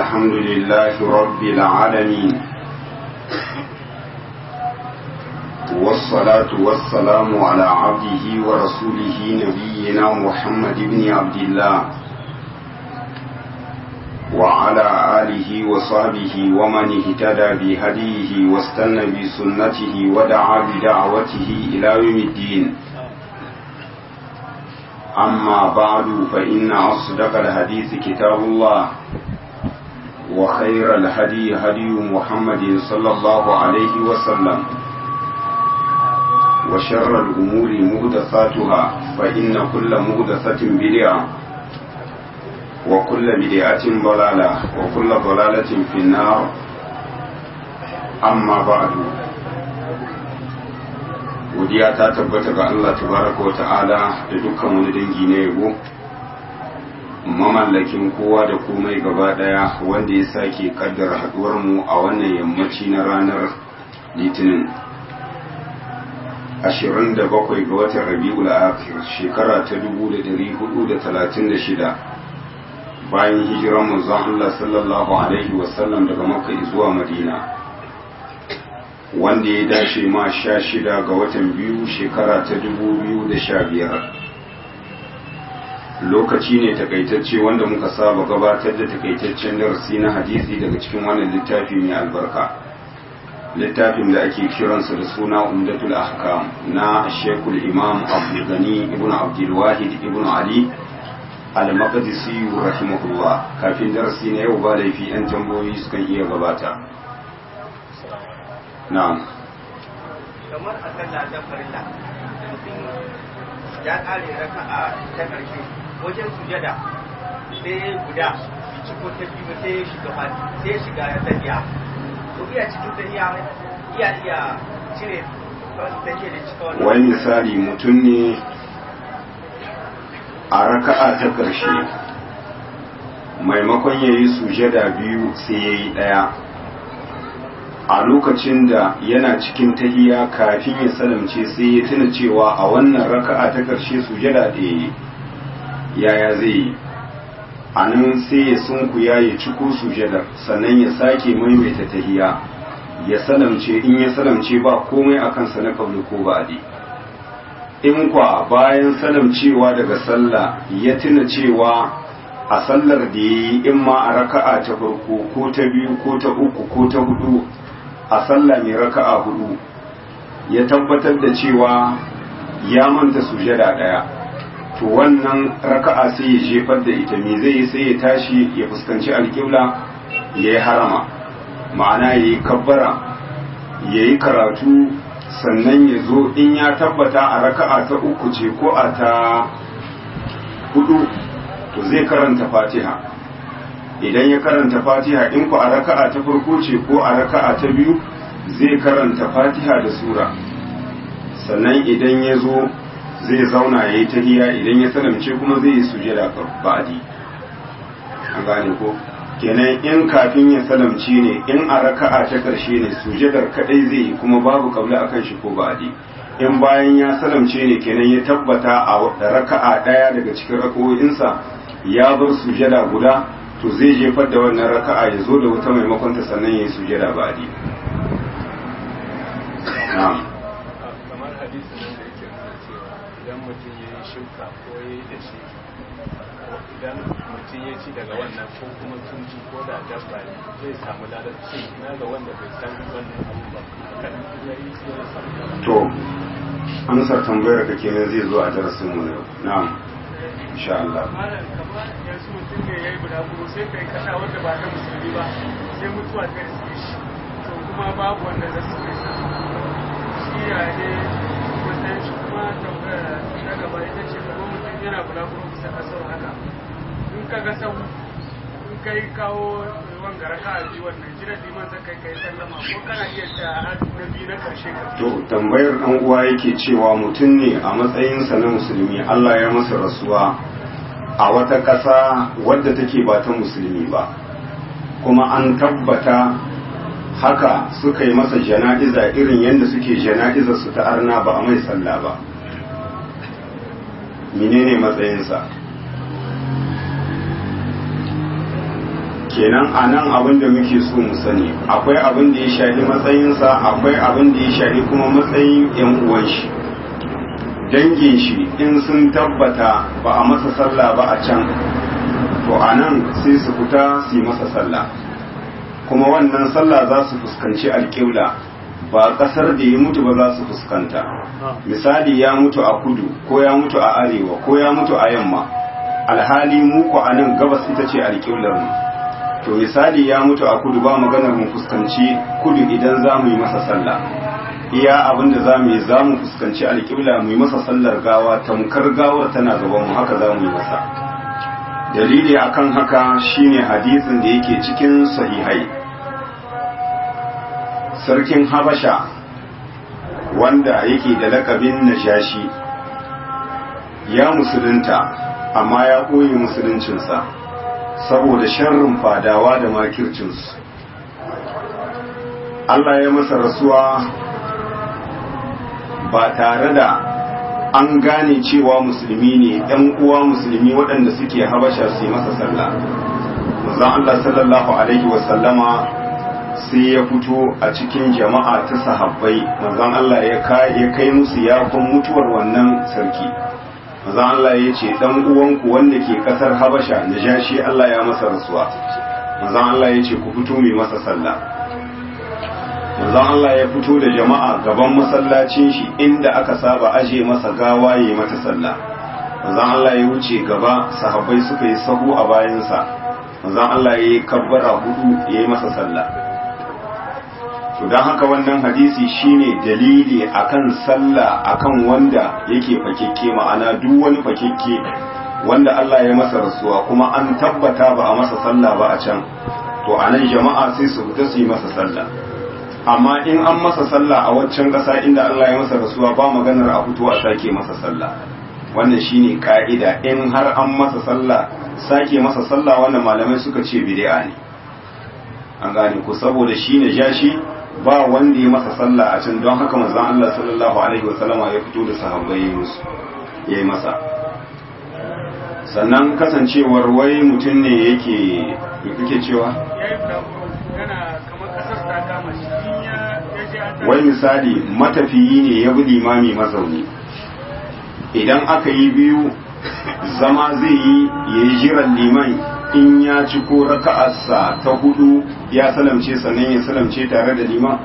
الحمد لله رب العالمين والصلاة والسلام على عبده ورسوله نبينا محمد بن عبد الله وعلى آله وصحبه ومن اهتدى بهديه واستنى بسنته ودعا بدعوته إلى يوم الدين أما بعد فإن أصدق الحديث كتاب الله وخير الهدي هدي محمد صلى الله عليه وسلم وشر الأمور مهدثاتها فإن كل مهدثة بدعة وكل بدعة ضلالة وكل ضلالة في النار أما بعد godiya ta tabbata ga Allah tabaraka wa ta'ala da dukkan wani dangi na yabo mamallakin kowa da komai gaba daya wanda ya sake kaddara haduwar mu a wannan yammaci na ranar litinin 27 ga watan rabi'ul akhir shekara ta 1436 bayan hijiran manzon Allah sallallahu alaihi wasallam daga makka zuwa madina wanda ya dace ma sha shida ga watan biyu shekara ta dubu biyu da sha biyar lokaci ne takaitacce wanda muka saba gabatar da takaitaccen darasi na hadisi daga cikin wannan littafi mai albarka littafin da ake kiransa da suna umdatul ahkam na shekul imam abdulgani ibn abdulwahid ibn ali al-maqdisi rahimahullah kafin darasi na yau ba laifi yan tambayoyi sukan iya gabata na'am kamar a sallah ta farilla mutum ya kare raka a ta karshe wajen sujada sai guda bi ciko ta biyu sai ya shiga fati sai ya shiga ya tafiya to iya cikin tafiya iya iya cire wasu take da cika wannan wani misali mutum ne a raka'a ta ƙarshe maimakon ya yi sujada biyu sai ya yi ɗaya a lokacin da yana cikin tahiya kafin ya salamce sai ya tuna cewa a wannan raka'a ta ƙarshe sujada da ya yaya zai yi a nan sai ya sunkuya ya ciko sujadar sannan ya sake maimaita tahiya ya salamce in ya salamce ba komai a kansa na kauli ko ba'adi in kwa bayan salamcewa daga sallah ya tuna cewa a sallar da ya yi in ma a raka'a ta farko ko ta biyu ko ta uku ko ta hudu a sallah mai raka'a hudu ya tabbatar da cewa ya manta sujada daya to wannan raka'a sai ya jefar da ita me zai yi sai ya tashi ya fuskanci alƙibla ya yi harama ma'ana ya yi kabbara ya yi karatu sannan ya zo in ya tabbata a raka'a ta uku ce ko a ta hudu to zai karanta fatiha idan ya karanta fatiha in ku a raka'a ta farko ce ko a raka'a ta biyu zai karanta fatiha da sura sannan idan ya zo zai zauna ya yi tahiya idan ya salamce kuma zai yi sujada ba'adi an gane ko kenan in kafin ya salamce ne in a raka'a ta karshe ne sujadar kadai zai yi kuma babu kabla akan shi ko ba'adi in bayan ya salamce ne kenan ya tabbata a raka'a daya daga cikin raka'o'insa ya bar sujada guda to zai jefar da wannan raka'a ya zo da wata maimakon ta sannan ya yi sujada ba adi kamar hadisin nan da yake nuna cewa idan mutum ya yi shuka ko ya yi da shi idan mutum ya ci daga wannan ko kuma sun ci ko da dabba ne zai samu ladar cin ina ga wanda bai san wannan abu ba kadan ya yi sai ya samu to amsar tambayar ka kenan zai zo a darasin mu na yau na'am insha Allah malam kamar yanzu mutum ne ya yi bulaguro sai kai kasa wanda ba ta musulmi ba sai mutuwa ta riske shi to kuma babu wanda za su kai sa shi ya ne matsayin shi kuma tambaya na gaba ita ce kamar mutum yana bulaguro bisa kasar haka in ka ga sau in kai kawo wanga raka a biyu wannan jiran liman zai kai kai sallama ko kana iya ta na biyu na karshe ka to tambayar dan uwa yake cewa mutum ne a matsayinsa na musulmi Allah ya masa rasuwa a wata ƙasa wadda take ba ta musulmi ba kuma an tabbata haka suka yi masa jana'iza irin yadda suke jana'izar su ta arna ba a mai sallah ba menene matsayinsa kenan a nan abin da muke so mu sani akwai abin da ya shafi matsayinsa akwai abin da ya shafi kuma matsayin yan uwan shi dangin shi in sun tabbata ba a masa sallah ba a can to a nan sai su fita su yi masa sallah kuma wannan sallah za su fuskanci alƙibla ba ƙasar da ya mutu ba za su fuskanta misali ya mutu a kudu ko ya mutu a arewa ko ya mutu a yamma alhali mu ku a nan gabas ita ce alƙiblar mu to misali ya mutu a kudu ba maganar mu fuskanci kudu idan za mu yi masa sallah iya abin da za mu yi za mu fuskanci alƙibla mu yi masa sallar gawa tamkar gawar tana gaban mu haka za mu yi masa dalili akan haka shine hadisin da yake cikin sahihai sarkin habasha wanda yake da lakabin najashi ya musulunta amma ya koyi musuluncinsa saboda sharrin fadawa da makircinsu Allah ya masa rasuwa ba tare da an gane cewa musulmi ne ‘yan uwa musulmi waɗanda suke habasha su yi masa sallah manzon Allah sallallahu alaihi wasallama sai ya fito a cikin jama'a ta sahabbai manzon Allah ya kai musu yafin mutuwar wannan sarki manzon Allah ya ce dan uwanku wanda ke kasar habasha najashi Allah ya masa rasuwa manzon Allah ya ce ku fito mai masa sallah manzon Allah ya fito da jama'a gaban masallacin shi inda aka saba aje masa gawa yayi mata sallah manzon Allah ya wuce gaba sahabbai suka yi sahu a bayansa manzon Allah ya yi kabbara hudu yayi masa sallah to don haka wannan hadisi shine dalili akan sallah akan wanda yake fakekke ma'ana duk wani fakekke wanda Allah ya masa rasuwa kuma an tabbata ba a masa sallah ba a can to anan jama'a sai su fita su yi masa sallah amma in an masa sallah a waccan ƙasa inda Allah ya masa rasuwa ba maganar a fito a sake masa sallah wannan shine ka'ida in har an masa sallah sake masa sallah wannan malamai suka ce bid'a ne an gane ko saboda shine jashi ba wanda ya masa sallah a can don haka manzon Allah sallallahu alaihi wasallama ya fito da sahabbai musu yayi masa sannan kasancewar wai mutum ne yake me kake cewa wai misali matafiyi ne ya bi limami mazauni idan aka yi biyu zama zai yi ya yi jiran liman in ya ci ko raka'arsa ta hudu ya salamce sannan ya salamce tare da liman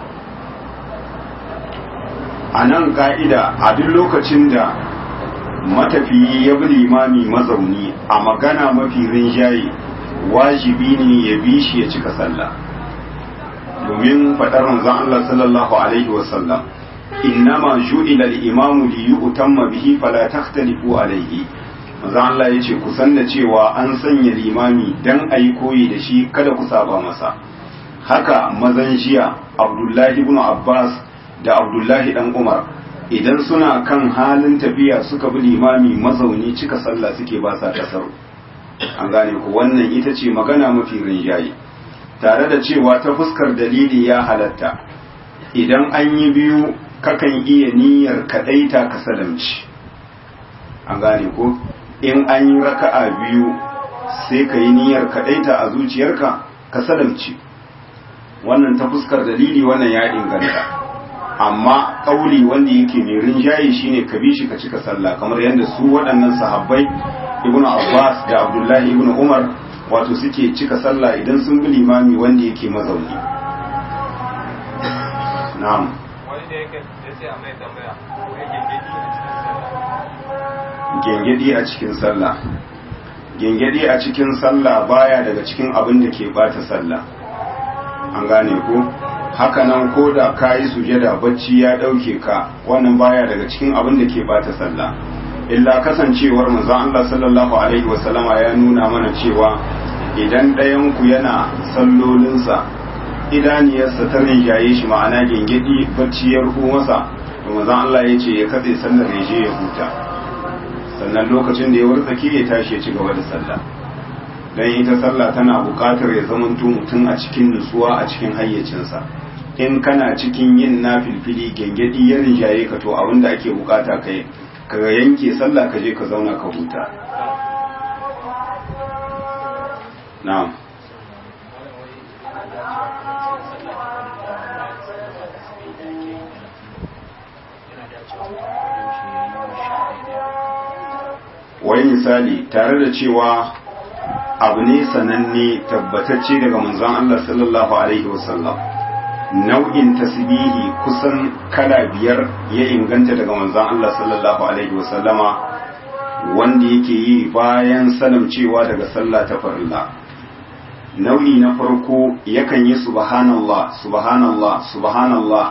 a nan ka'ida a duk lokacin da matafiyi ya bi limami mazauni a magana mafi rinjaye wajibi ne ya bi shi ya cika sallah domin faɗar manzon Allah sallallahu alaihi wasallam innama ju'ila al-imamu li yu'tamma bihi fala takhtalifu alaihi manzon Allah yace ku san da cewa an sanya limami dan ayi koyi da shi kada ku saba masa haka mazan jiya Abdullahi ibn Abbas da Abdullahi dan Umar idan suna kan halin tafiya suka bi limami mazauni cika sallah suke ba sa kasar an gane ku wannan ita ce magana mafi rinjaye tare da cewa ta fuskar dalili ya halatta idan an yi biyu kakan iya niyyar kadaita ka salamci an gane ko in an yi raka'a biyu sai ka yi niyyar kadaita a zuciyarka ka salamci wannan ta fuskar dalili wannan ya inganta amma kauli wanda yake mai rinjaye shine ka bi shi ka cika sallah kamar yadda su waɗannan sahabbai ibnu abbas da abdullahi ibnu umar wato suke cika sallah idan sun bi limami wanda yake mazauni na'am wani da yake ya ce a mai tambaya gengedi a cikin sallah gengedi a cikin sallah baya daga cikin abin da ke bata sallah an gane ko haka nan ko da ka yi sujada bacci ya ɗauke ka wannan baya daga cikin abin da ke bata sallah illa kasancewar manzon Allah sallallahu alaihi wasallama ya nuna mana cewa idan ɗayan ku yana sallolinsa idaniyarsa ta rinjaye shi ma'ana gengedi bacci ya rufu masa to manzon Allah ya ce ya katse sallar ya je ya huta sannan lokacin da ya wartsake ya tashi ya ci gaba da sallah dan ita sallah tana buƙatar ya zamanto mutum a cikin nutsuwa a cikin hayyacinsa in kana cikin yin nafilfili gengedi ya rinjaye ka to abin da ake bukata kai ka yanke sallah ka je ka zauna ka huta na'am wai misali tare da cewa abu ne sananne tabbatacce daga manzon Allah sallallahu alaihi wasallam nau'in tasbihi kusan kala biyar ya inganta daga manzon Allah sallallahu alaihi wasallama wanda yake yi bayan salamcewa daga sallah ta farilla nau'i na farko yakan yi subhanallah subhanallah subhanallah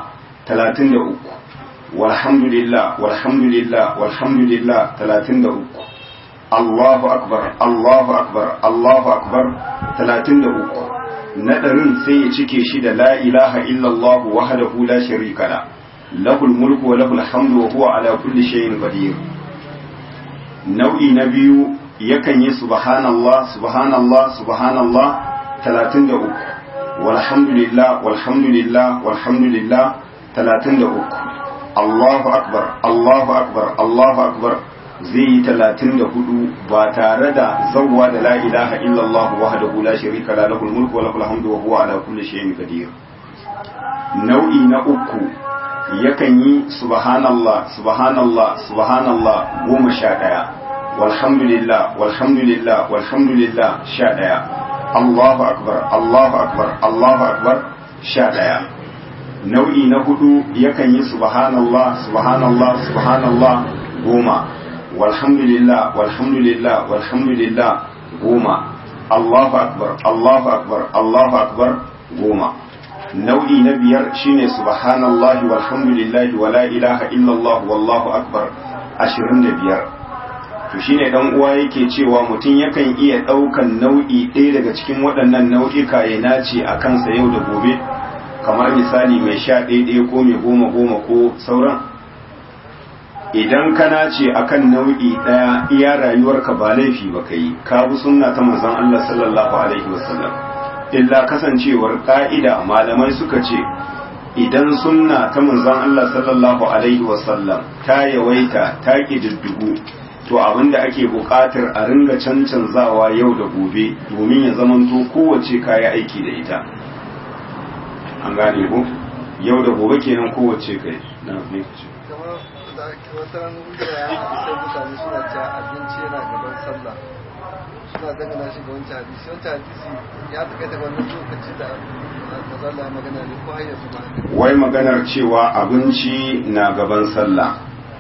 33 walhamdulillah walhamdulillah walhamdulillah 33 Allahu akbar Allahu akbar Allahu akbar 33 nadarin sai ya cike shi da la ilaha illallah wahdahu la sharika la lahul mulku wa lahul hamdu wa huwa ala kulli shay'in qadir nau'i na biyu yakan yi subhanallah subhanallah subhanallah 33 walhamdulillah walhamdulillah walhamdulillah 33 Allahu akbar Allahu akbar Allahu akbar zai yi talatin da hudu ba tare da zawwa da la ilaha illallah wahdahu la sharika la lahul mulku wa lahul hamdu wa huwa ala kulli shay'in qadir nau'i na uku yakan yi subhanallah subhanallah subhanallah goma sha ɗaya walhamdulillah walhamdulillah walhamdulillah sha ɗaya Allahu akbar Allahu akbar Allahu akbar sha ɗaya nau'i na hudu yakan yi subhanallah subhanallah subhanallah goma walhamdulillah walhamdulillah walhamdulillah goma Allahu akbar Allahu akbar Allahu akbar goma nau'i na biyar shine subhanallahi walhamdulillahi wala ilaha illallah wallahu akbar 25 to shine dan uwa yake cewa mutum yakan iya daukan nau'i ɗaya daga cikin waɗannan nau'ika ya nace a kansa yau da gobe kamar misali mai sha ɗaya ko mai goma goma ko sauran idan ka nace akan nau'i ɗaya iya rayuwarka ba laifi ba kai ka bi sunna ta manzon Allah sallallahu alaihi wasallam illa kasancewar ka'ida malamai suka ce idan sunna ta manzon Allah sallallahu alaihi wasallam ta yawaita ta kididdigu to abinda ake buƙatar a ringa cancanzawa yau da gobe domin ya zamanto kowace kaya aiki da ita an gane ko yau da gobe kenan kowace kai na ne ce kamar da wata ran da ya sai mutane suna cewa abinci yana gaban sallah suna dangana shi ga wancan hadisi wancan hadisi ya fi kai wannan lokaci da mazalla magana ne ko hayyar su ba wai maganar cewa abinci na gaban sallah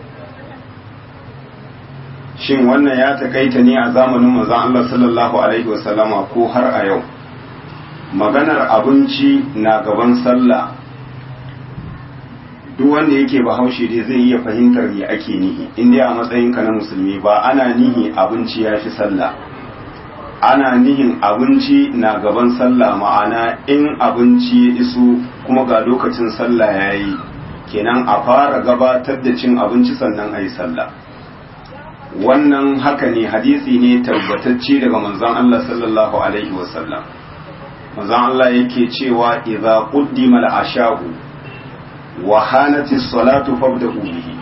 shin wannan ya takaita ne a zamanin manzon Allah sallallahu alaihi wasallama ko har a yau maganar abinci na gaban sallah duk wanda yake bahaushe dai zai iya fahimtar me ake nihi in dai a matsayinka na musulmi ba ana nihi abinci ya fi sallah ana nihin abinci na gaban sallah ma'ana in abinci ya iso kuma ga lokacin sallah ya yi kenan a fara gabatar da cin abinci sannan a yi sallah wannan haka ne hadisi ne tabbatacce daga manzon Allah sallallahu alaihi wasallam manzon Allah yake cewa idza quddima al-asha'u wa hanati as-salatu fabda'u bihi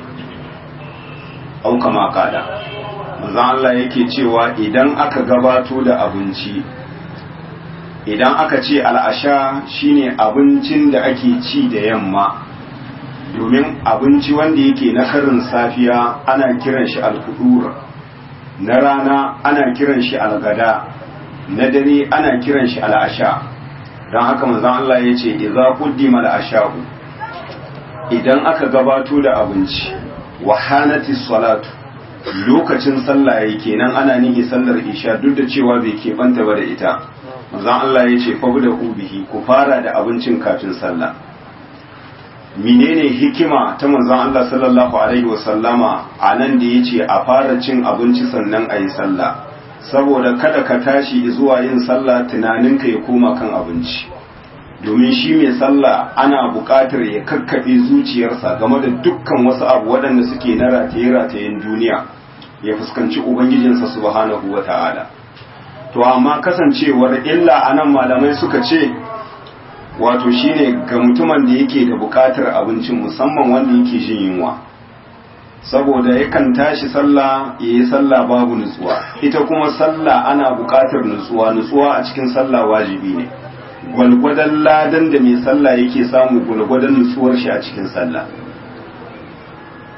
au kama qala manzon Allah yake cewa idan aka gabato da abinci idan aka ce al'asha shine abincin da ake ci da yamma domin abinci wanda yake na karin safiya ana kiran shi alkudur na rana ana kiran shi algada na dare ana kiran shi al'asha don haka manzon Allah ya ce idza quddima al'asha'u idan aka gabato da abinci wa hanati salatu lokacin sallah yayi kenan ana nihi sallar isha duk da cewa bai keɓanta ba da ita manzon Allah ya ce fabu da ubihi ku fara da abincin kafin sallah menene hikima ta manzon Allah sallallahu alaihi wasallama a nan da yace a fara cin abinci sannan a yi sallah saboda kada ka tashi zuwa yin sallah tunaninka ya koma kan abinci domin shi mai sallah ana buƙatar ya kakkaɓe zuciyarsa game da dukkan wasu abu waɗanda suke na rataye-ratayen duniya ya fuskanci ubangijinsa subhanahu wa ta'ala to amma kasancewar illa anan malamai suka ce wato shine ga mutumin da yake da buƙatar abincin musamman wanda yake jin yunwa saboda yakan tashi sallah ya yi sallah babu nutsuwa ita kuma sallah ana buƙatar nutsuwa nutsuwa a cikin sallah wajibi ne gwalgwadon ladan da mai sallah yake samu gwalgwadon nutsuwar shi a cikin sallah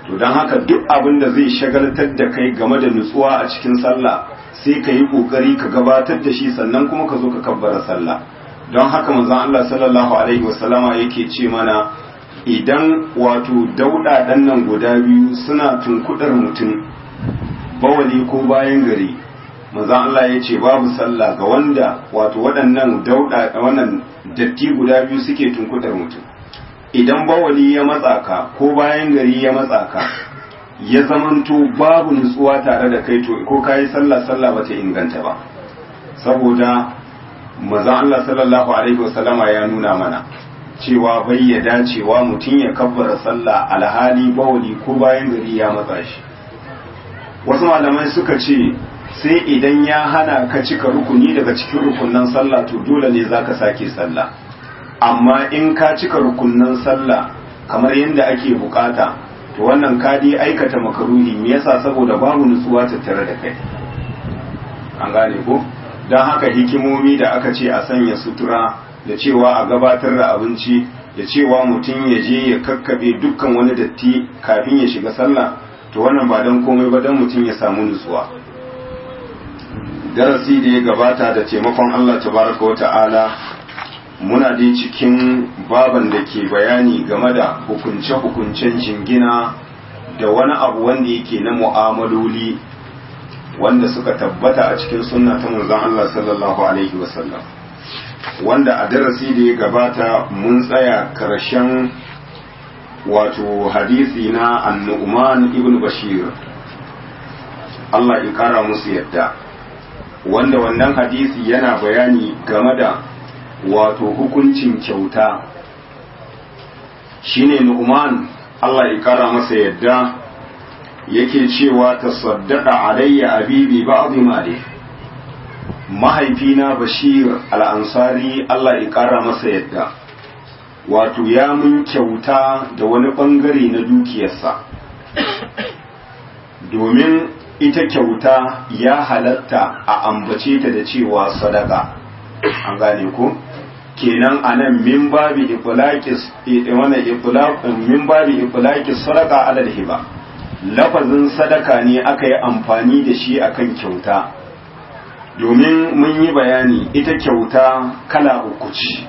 to don haka duk abin da zai shagaltar da kai game da nutsuwa a cikin sallah sai ka yi kokari ka gabatar da shi sannan kuma ka zo ka kabbara sallah don haka manzon Allah sallallahu alaihi wasallama yake ce mana idan wato dauda dan nan guda biyu suna tunkudar mutum bawali ko bayan gari manzon Allah ya ce babu sallah ga wanda wato waɗannan dauda wannan datti guda biyu suke tunkudar mutum idan bawali ya matsa ka ko bayan gari ya matsa ka ya zamanto babu nutsuwa tare da kai to ko kayi sallah sallah bata inganta ba saboda manzon Allah sallallahu alaihi wasallama ya nuna mana cewa bai ya dacewa mutum ya kabbara sallah alhali bawali ko bayan gari ya matsa shi wasu malamai suka ce sai idan ya hana ka cika rukuni daga cikin rukunan sallah to dole ne zaka sake sallah amma in ka cika rukunan sallah kamar yadda ake bukata to wannan ka dai aikata makaruhi me yasa saboda babu nutsuwa tattare da kai an gane ko don haka hikimomi da aka ce a sanya sutura da cewa a gabatar da abinci da cewa mutum ya je ya kakkaɓe dukkan wani datti kafin ya shiga sallah to wannan ba don komai ba don mutum ya samu nutsuwa darasi da ya gabata da taimakon Allah tabaraka wa ta'ala muna dai cikin baban da ke bayani game da hukunce-hukuncen jingina da wani abu wanda yake na mu'amaloli wanda suka tabbata a cikin sunna ta manzon Allah sallallahu alaihi wasallam wanda a darasi da ya gabata mun tsaya karshen wato hadisi na annu'man ibn bashir Allah ya kara musu yadda wanda wannan hadisi yana bayani game da wato hukuncin kyauta shine nu'man Allah ya kara masa yadda yake cewa tasaddaqa alayya abibi ba'd mali mahaifina bashir al-ansari Allah ya kara masa yadda wato ya mun kyauta da wani bangare na dukiyarsa domin ita kyauta ya halatta a ambace ta da cewa sadaka an gane ko kenan anan min babi itlaqis wannan itlaq min babi itlaqis sadaqa ala hiba lafazin sadaka ne aka yi amfani da shi akan kyauta domin mun yi bayani ita kyauta kala uku ce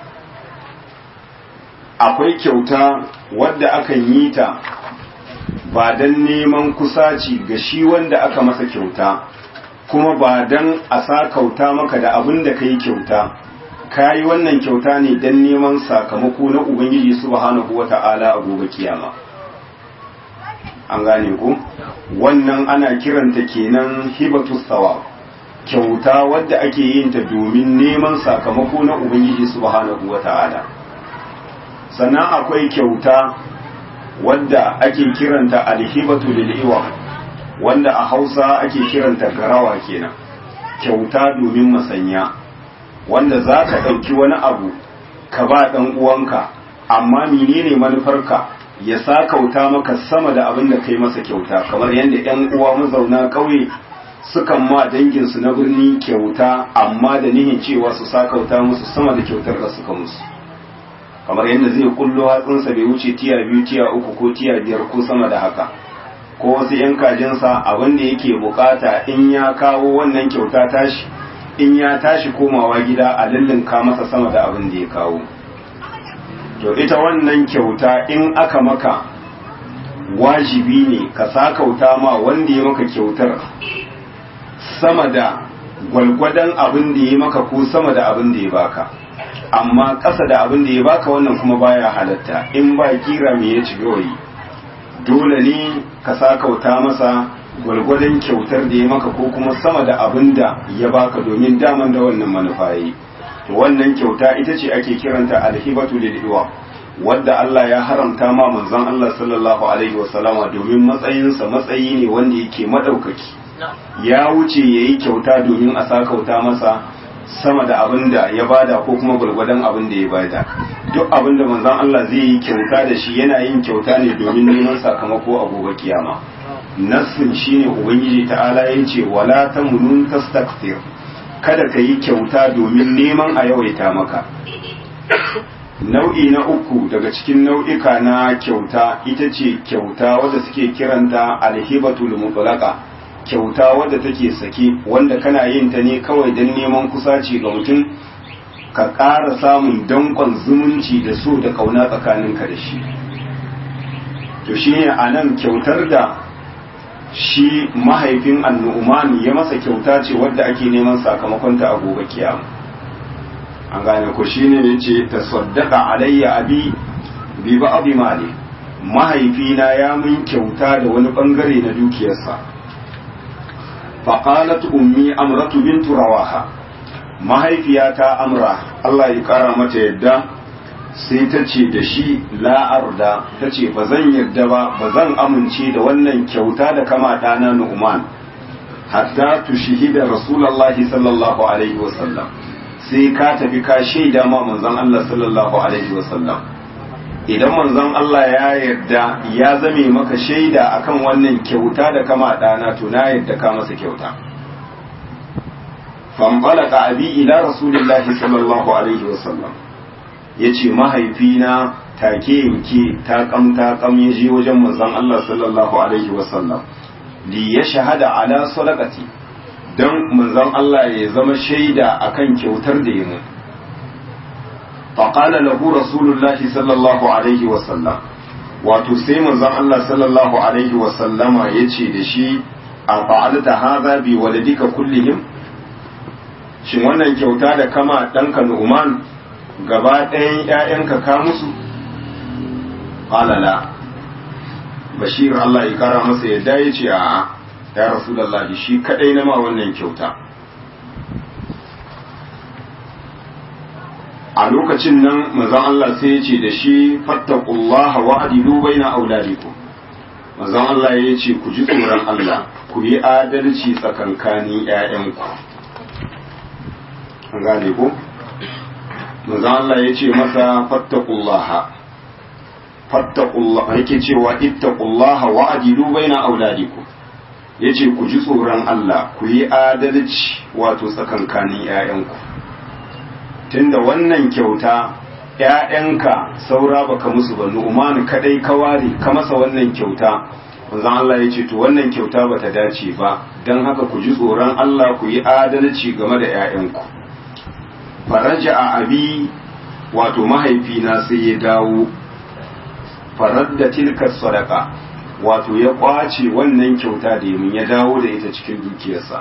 akwai kyauta wadda akan yi ta ba don neman kusaci ga shi wanda aka masa kyauta kuma ba don a sa kauta maka da abin da ka yi kyauta ka yi wannan kyauta ne don neman sakamako na ubangiji subhanahu wa ta'ala a gobe kiyama an gane ku wannan ana kiranta kenan hibatus sawa kyauta wadda ake yin ta domin neman sakamako na ubangiji subhanahu wa ta'ala sannan akwai kyauta wadda ake kiranta alhibatu lil'iwa wanda a hausa ake kiranta garawa kenan kyauta domin masanya wanda za ka ɗauki wani abu ka ba ɗan uwanka amma menene manufarka ya sa kauta maka sama da abin da kai masa kyauta kamar yadda 'yan uwa mazauna ƙauye sukan ma danginsu na birni kyauta amma da nihin cewa su sa kauta musu sama da kyautar da suka musu kamar yadda zai kullo hatsinsa bai wuce tiya biyu tiya uku ko tiya biyar ko sama da haka ko wasu yan kajinsa abin da yake bukata in ya kawo wannan kyauta tashi in ya tashi komawa gida a lullunka masa sama da abin da ya kawo to ita wannan kyauta in aka maka wajibi ne ka sakauta ma wanda ya maka kyautar sama da gwalgwadon abin da ya maka ko sama da abin da ya baka amma ƙasa da abin da ya baka wannan kuma baya halatta in ba kira me ya ci gawayi dole ne ka sakauta masa gwalgwadon kyautar da ya maka ko kuma sama da abin da ya baka domin daman da wannan manufa yi to wannan kyauta ita ce ake kiranta alhibatu lil wadda Allah ya haramta ma manzon Allah sallallahu alaihi wasallama domin matsayinsa matsayi ne wanda yake madaukaki ya wuce yayi kyauta domin a sakauta masa sama da abin da ya bada ko kuma gwargwadon abin da ya bada duk abin da manzon Allah zai yi kyauta da shi yana yin kyauta ne domin neman sakamako a gobe kiyama nassin shine ubangiji ta'ala ya ce wala tamunun tastakthir kada ka yi kyauta domin neman a yawaita maka nau'i na uku daga cikin nau'ika na kyauta ita ce kyauta wadda suke kiranta alhibatul mutlaqa kyauta wadda take sake wanda kana yin ta ne kawai don neman kusaci ga mutum ka ƙara samun danƙon zumunci da so da ƙauna tsakaninka da shi to shine a nan kyautar da shi mahaifin annu'uman ya masa kyauta ce wadda ake neman sakamakonta a gobe kiyama an gane ko shine yace tasaddaqa alayya abi bi ba'd mali mahaifina ya mun kyauta da wani bangare na dukiyarsa fa qalat ummi amratu bint rawaha mahaifiyata amra Allah ya kara mata yadda sai ta ce da shi la'arda ta ce ba zan yarda ba ba zan amince da wannan kyauta da kama ɗana nu'man hatta tushihida rasulullahi sallallahu alaihi wasallam sai ka tafi ka shaida ma manzon Allah sallallahu alaihi wasallam idan manzon Allah ya yarda ya zame maka shaida akan wannan kyauta da kama ɗana to na yarda ka masa kyauta fambalaka abi ila rasulillahi sallallahu alaihi wasallam ya ce mahaifina take yanke ta kam ta kam ya je wajen manzon Allah sallallahu alaihi wasallam li ya shahada ala sadaqati dan manzon Allah ya zama shaida akan kyautar da yayi fa qala lahu rasulullahi sallallahu alaihi wasallam wato sai manzon Allah sallallahu alaihi wasallama yace da shi a fa'alta hadha bi waladika kullihim shin wannan kyauta da kama ɗanka Nu'man gaba ɗayan ‘ya'yanka ka musu? ƙalala bashir Allah ya kara masa yadda ya ce a ya rasu da shi kaɗai na ma wannan kyauta a lokacin nan mazan Allah sai ya ce da shi fattakullaha wa adilu baina auladikum mazan Allah ya ce ku ji tsoron Allah ku yi adalci tsakankanin ‘ya'yanku an gane ko? manzo Allah ya ce masa fattaqullaha fattaqullaha yake cewa ittaqullaha wa adilu baina auladikum yace ku ji tsoron Allah ku yi adalci wato tsakankanin ƴaƴanku tunda wannan kyauta ƴaƴanka saura baka musu ba Nu'man kadai ka ware ka masa wannan kyauta manzo Allah ya ce to wannan kyauta bata dace ba dan haka ku ji tsoron Allah ku yi adalci game da ƴaƴanku faraja a abi wato mahaifina sai ya dawo farar da tilkar sadaka wato ya kwace wannan kyauta da yamin ya dawo da ita cikin dukiyarsa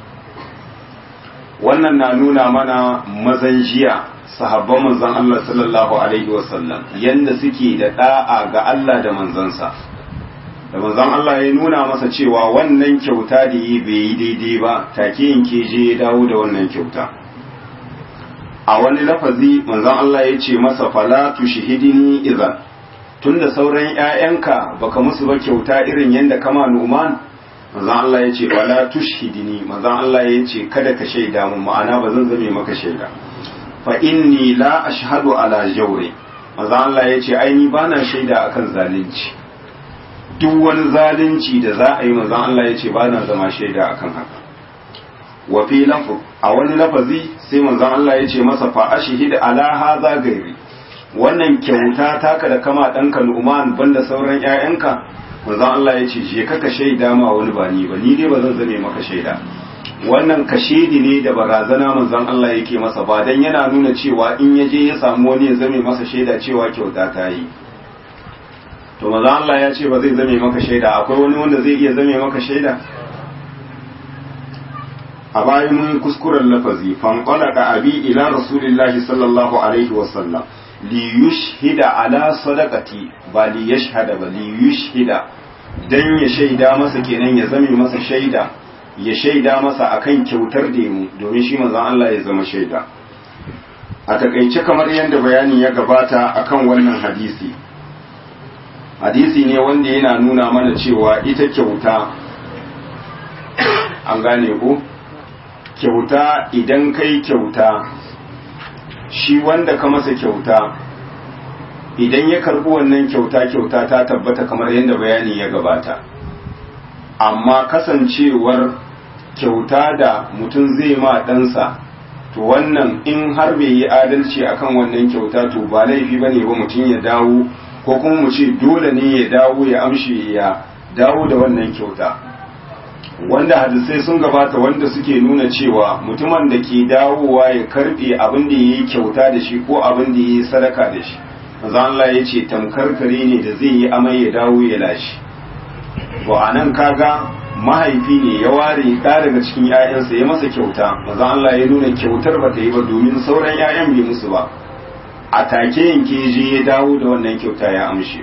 wannan na nuna mana mazan jiya sahabban manzon Allah sallallahu alaihi wasallam yanda suke da da'a ga Allah da manzansa da manzon Allah ya nuna masa cewa wannan kyauta da yi bai yi daidai ba take yanke je ya dawo da wannan kyauta a wani lafazi manzon Allah ya ce masa fala tushhidini idan tunda sauran ƴaƴanka baka musu ba kyauta irin yanda kama Numan manzon Allah ya ce fala tushhidini manzon Allah ya ce kada ka shaida mun ma'ana ba zan zame maka shaida fa inni la ashhadu ala jawri manzon Allah ya ce ai ni bana shaida akan zalunci duk wani zalunci da za a yi manzon Allah ya ce bana zama shaida akan haka wa fi lafu a wani lafazi sai manzon Allah ya ce masa fa ashhid ala hadha gairi wannan kyauta taka da kama ɗanka Nu'man banda sauran ƴaƴanka manzon Allah ya ce je ka ka shaida ma wani ba ni ba ni dai ba zan zame maka shaida wannan kashedi ne da barazana manzon Allah yake masa ba dan yana nuna cewa in ya je ya samu wani ya zame masa shaida cewa kyauta ta yi to manzon Allah ya ce ba zai zame maka shaida akwai wani wanda zai iya zame maka shaida a bayan mun kuskuren lafazi fanqalaka abi ila rasulillahi sallallahu alaihi wasallam li yushhida ala sadaqati ba li yashhada ba li yushhida dan ya shaida masa kenan ya zame masa shaida ya shaida masa akan kyautar da mu domin shi manzon Allah ya zama shaida a takaice kamar yadda bayani ya gabata akan wannan hadisi hadisi ne wanda yana nuna mana cewa ita kyauta an gane ko kyauta idan kai kyauta shi wanda ka masa kyauta idan ya karbi wannan kyauta kyauta ta tabbata kamar yadda bayani ya gabata amma kasancewar kyauta da mutum zai ma ɗansa to wannan in har bai yi adalci akan wannan kyauta to ba laifi bane ba mutum ya dawo ko kuma mu ce dole ne ya dawo ya amshi ya dawo da wannan kyauta wanda hadisai sun gabata wanda suke nuna cewa mutumin da ke dawowa ya karbe abin da yayi kyauta da shi ko abin da yayi sadaka da shi manzo Allah ya ce tamkar kare ne da zai yi amai ya dawo ya lashi to anan kaga mahaifi ne ya ware ɗa daga cikin ‘ya'yansa ya masa kyauta maza Allah ya nuna kyautar ba ta yi ba domin sauran ‘ya'yan bai musu ba a take yanke je ya dawo da wannan kyauta ya amshe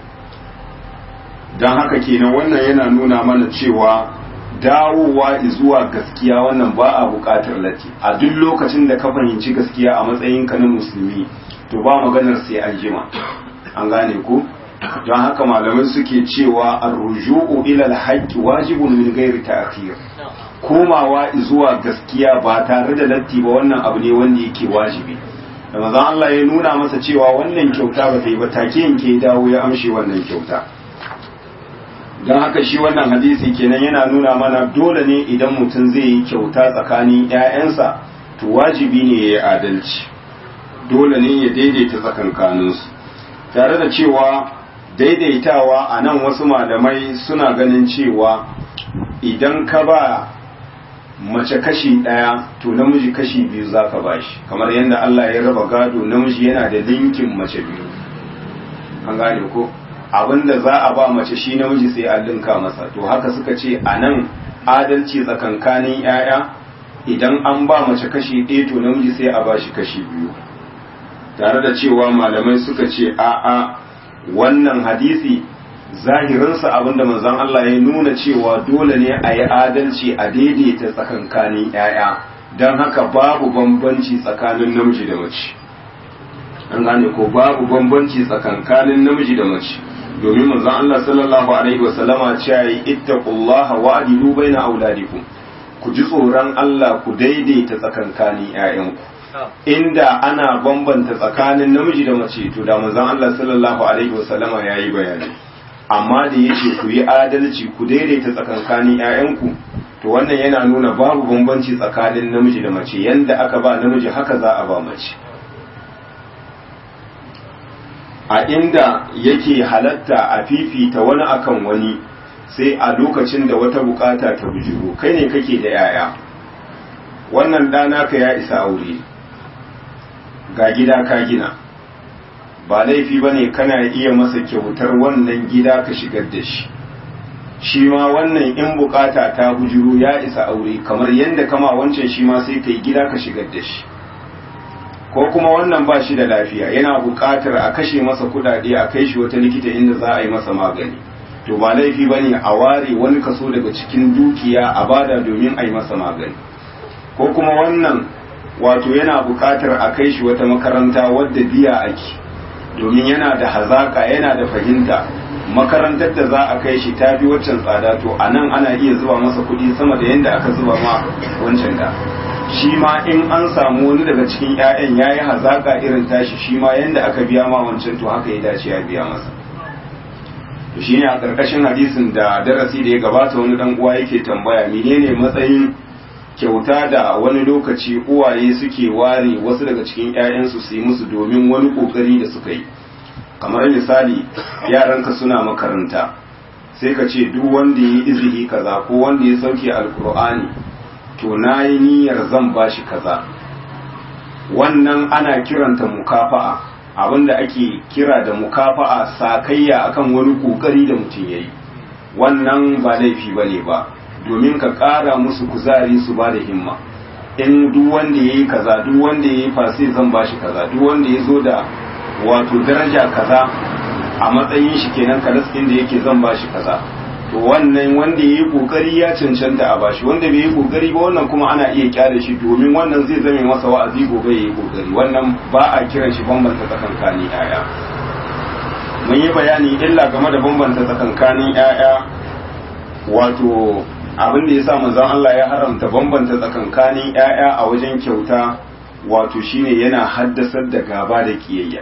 don haka kenan wannan yana nuna mana cewa dawowa zuwa gaskiya wannan ba a buƙatar lati a duk lokacin da ka fahimci gaskiya a matsayinka na musulmi to ba maganar sai an jima an gane ko don haka malamai suke cewa arruju'u ila alhaqqi wajibun min ghairi ta'khir komawa zuwa gaskiya ba tare da latti ba wannan abu ne wanda yake wajibi da manzon Allah ya nuna masa cewa wannan kyauta ba ta yi ba take yanke dawo ya amshi wannan kyauta don haka shi wannan hadisi kenan yana nuna mana dole ne idan mutum zai yi kyauta tsakanin 'ya'yansa to wajibi ne ya yi adalci dole ne ya daidaita tsakankaninsu tare da cewa daidaitawa a nan wasu malamai suna ganin cewa idan ka ba mace kashi ɗaya to namiji kashi biyu za ka ba shi kamar yadda Allah ya raba gado namiji yana da linkin mace biyu an gane ko abinda za a ba mace shi namiji sai an linka masa to haka suka ce a nan adalci tsakankanin 'ya'ya idan an ba mace kashi ɗaya to namiji sai a ba shi kashi biyu tare da cewa malamai suka ce a'a wannan hadisi zahirinsa abinda manzon Allah ya nuna cewa dole ne a yi adalci a daidaita tsakankanin 'ya'ya don haka babu bambanci tsakanin namiji da mace an gane ko babu bambanci tsakankanin namiji da mace domin manzon Allah sallallahu alaihi wasallama cewa yi ittaqullaha wa adilu baina auladikum ku ji tsoron Allah ku daidaita tsakankanin 'ya'yanku inda ana bambanta tsakanin namiji da mace to da manzon Allah sallallahu alaihi wasallama yayi bayani amma da yace ku yi adalci ku daidaita tsakankanin ƴaƴanku to wannan yana nuna babu bambanci tsakanin namiji da mace yanda aka ba namiji haka za a ba mace a inda yake halatta a fifita wani akan wani sai a lokacin da wata bukata ta bujiro kai ne kake da yaya wannan ɗana ka ya isa aure ga gida ka gina ba laifi ba ne kana iya masa kyautar wannan gida ka shigar da shi shi ma wannan in bukata ta bujiro ya isa aure kamar yadda kama wancan shi ma sai ka yi gida ka shigar da shi ko kuma wannan ba shi da lafiya yana bukatar a kashe masa kudade a kai shi wata likita inda za a yi masa magani to ba laifi ba ne a ware wani kaso daga cikin dukiya a bada domin a yi masa magani ko kuma wannan wato yana buƙatar a kai shi wata makaranta wadda biya ake domin yana da hazaka yana da fahimta makarantar da za a kai shi ta fi waccan tsada to a nan ana iya zuba masa kuɗi sama da yadda aka zuba ma wancan da shi ma in an samu wani daga cikin 'ya'yan ya yi hazaka irin tashi shi ma yadda aka biya ma wancan to haka ya dace ya biya masa to shi ne a ƙarƙashin hadisin da darasi da ya gabata wani ɗan uwa yake tambaya menene matsayin kyauta da wani lokaci uwaye suke ware wasu daga cikin 'ya'yansu su yi musu domin wani kokari da suka yi kamar misali yaranka suna makaranta sai ka ce duk wanda ya yi izini kaza ko wanda ya sauke alkur'ani to na yi niyyar zan ba shi kaza wannan ana kiranta mukafa'a abinda ake kira da mukafa'a sakayya akan wani kokari da mutum ya yi wannan ba laifi ba ne ba domin ka ƙara musu kuzari su ba da himma in duk wanda ya yi kaza duk wanda ya yi fasi zan ba shi kaza duk wanda ya zo da wato daraja kaza a matsayin shi kenan kalaskin da yake zan ba shi kaza to wannan wanda ya yi kokari ya cancanta a bashi wanda bai yi kokari ba wannan kuma ana iya kyale shi domin wannan zai zame masa wa'azi gobe ya yi kokari wannan ba a kiran shi bambanta tsakankanin 'ya'ya mun yi bayani illa game da bambanta tsakankanin 'ya'ya wato abin da ya sa manzon Allah ya haramta bambanta tsakankanin ‘ya'ya a wajen kyauta wato shine yana haddasar da gaba da kiyayya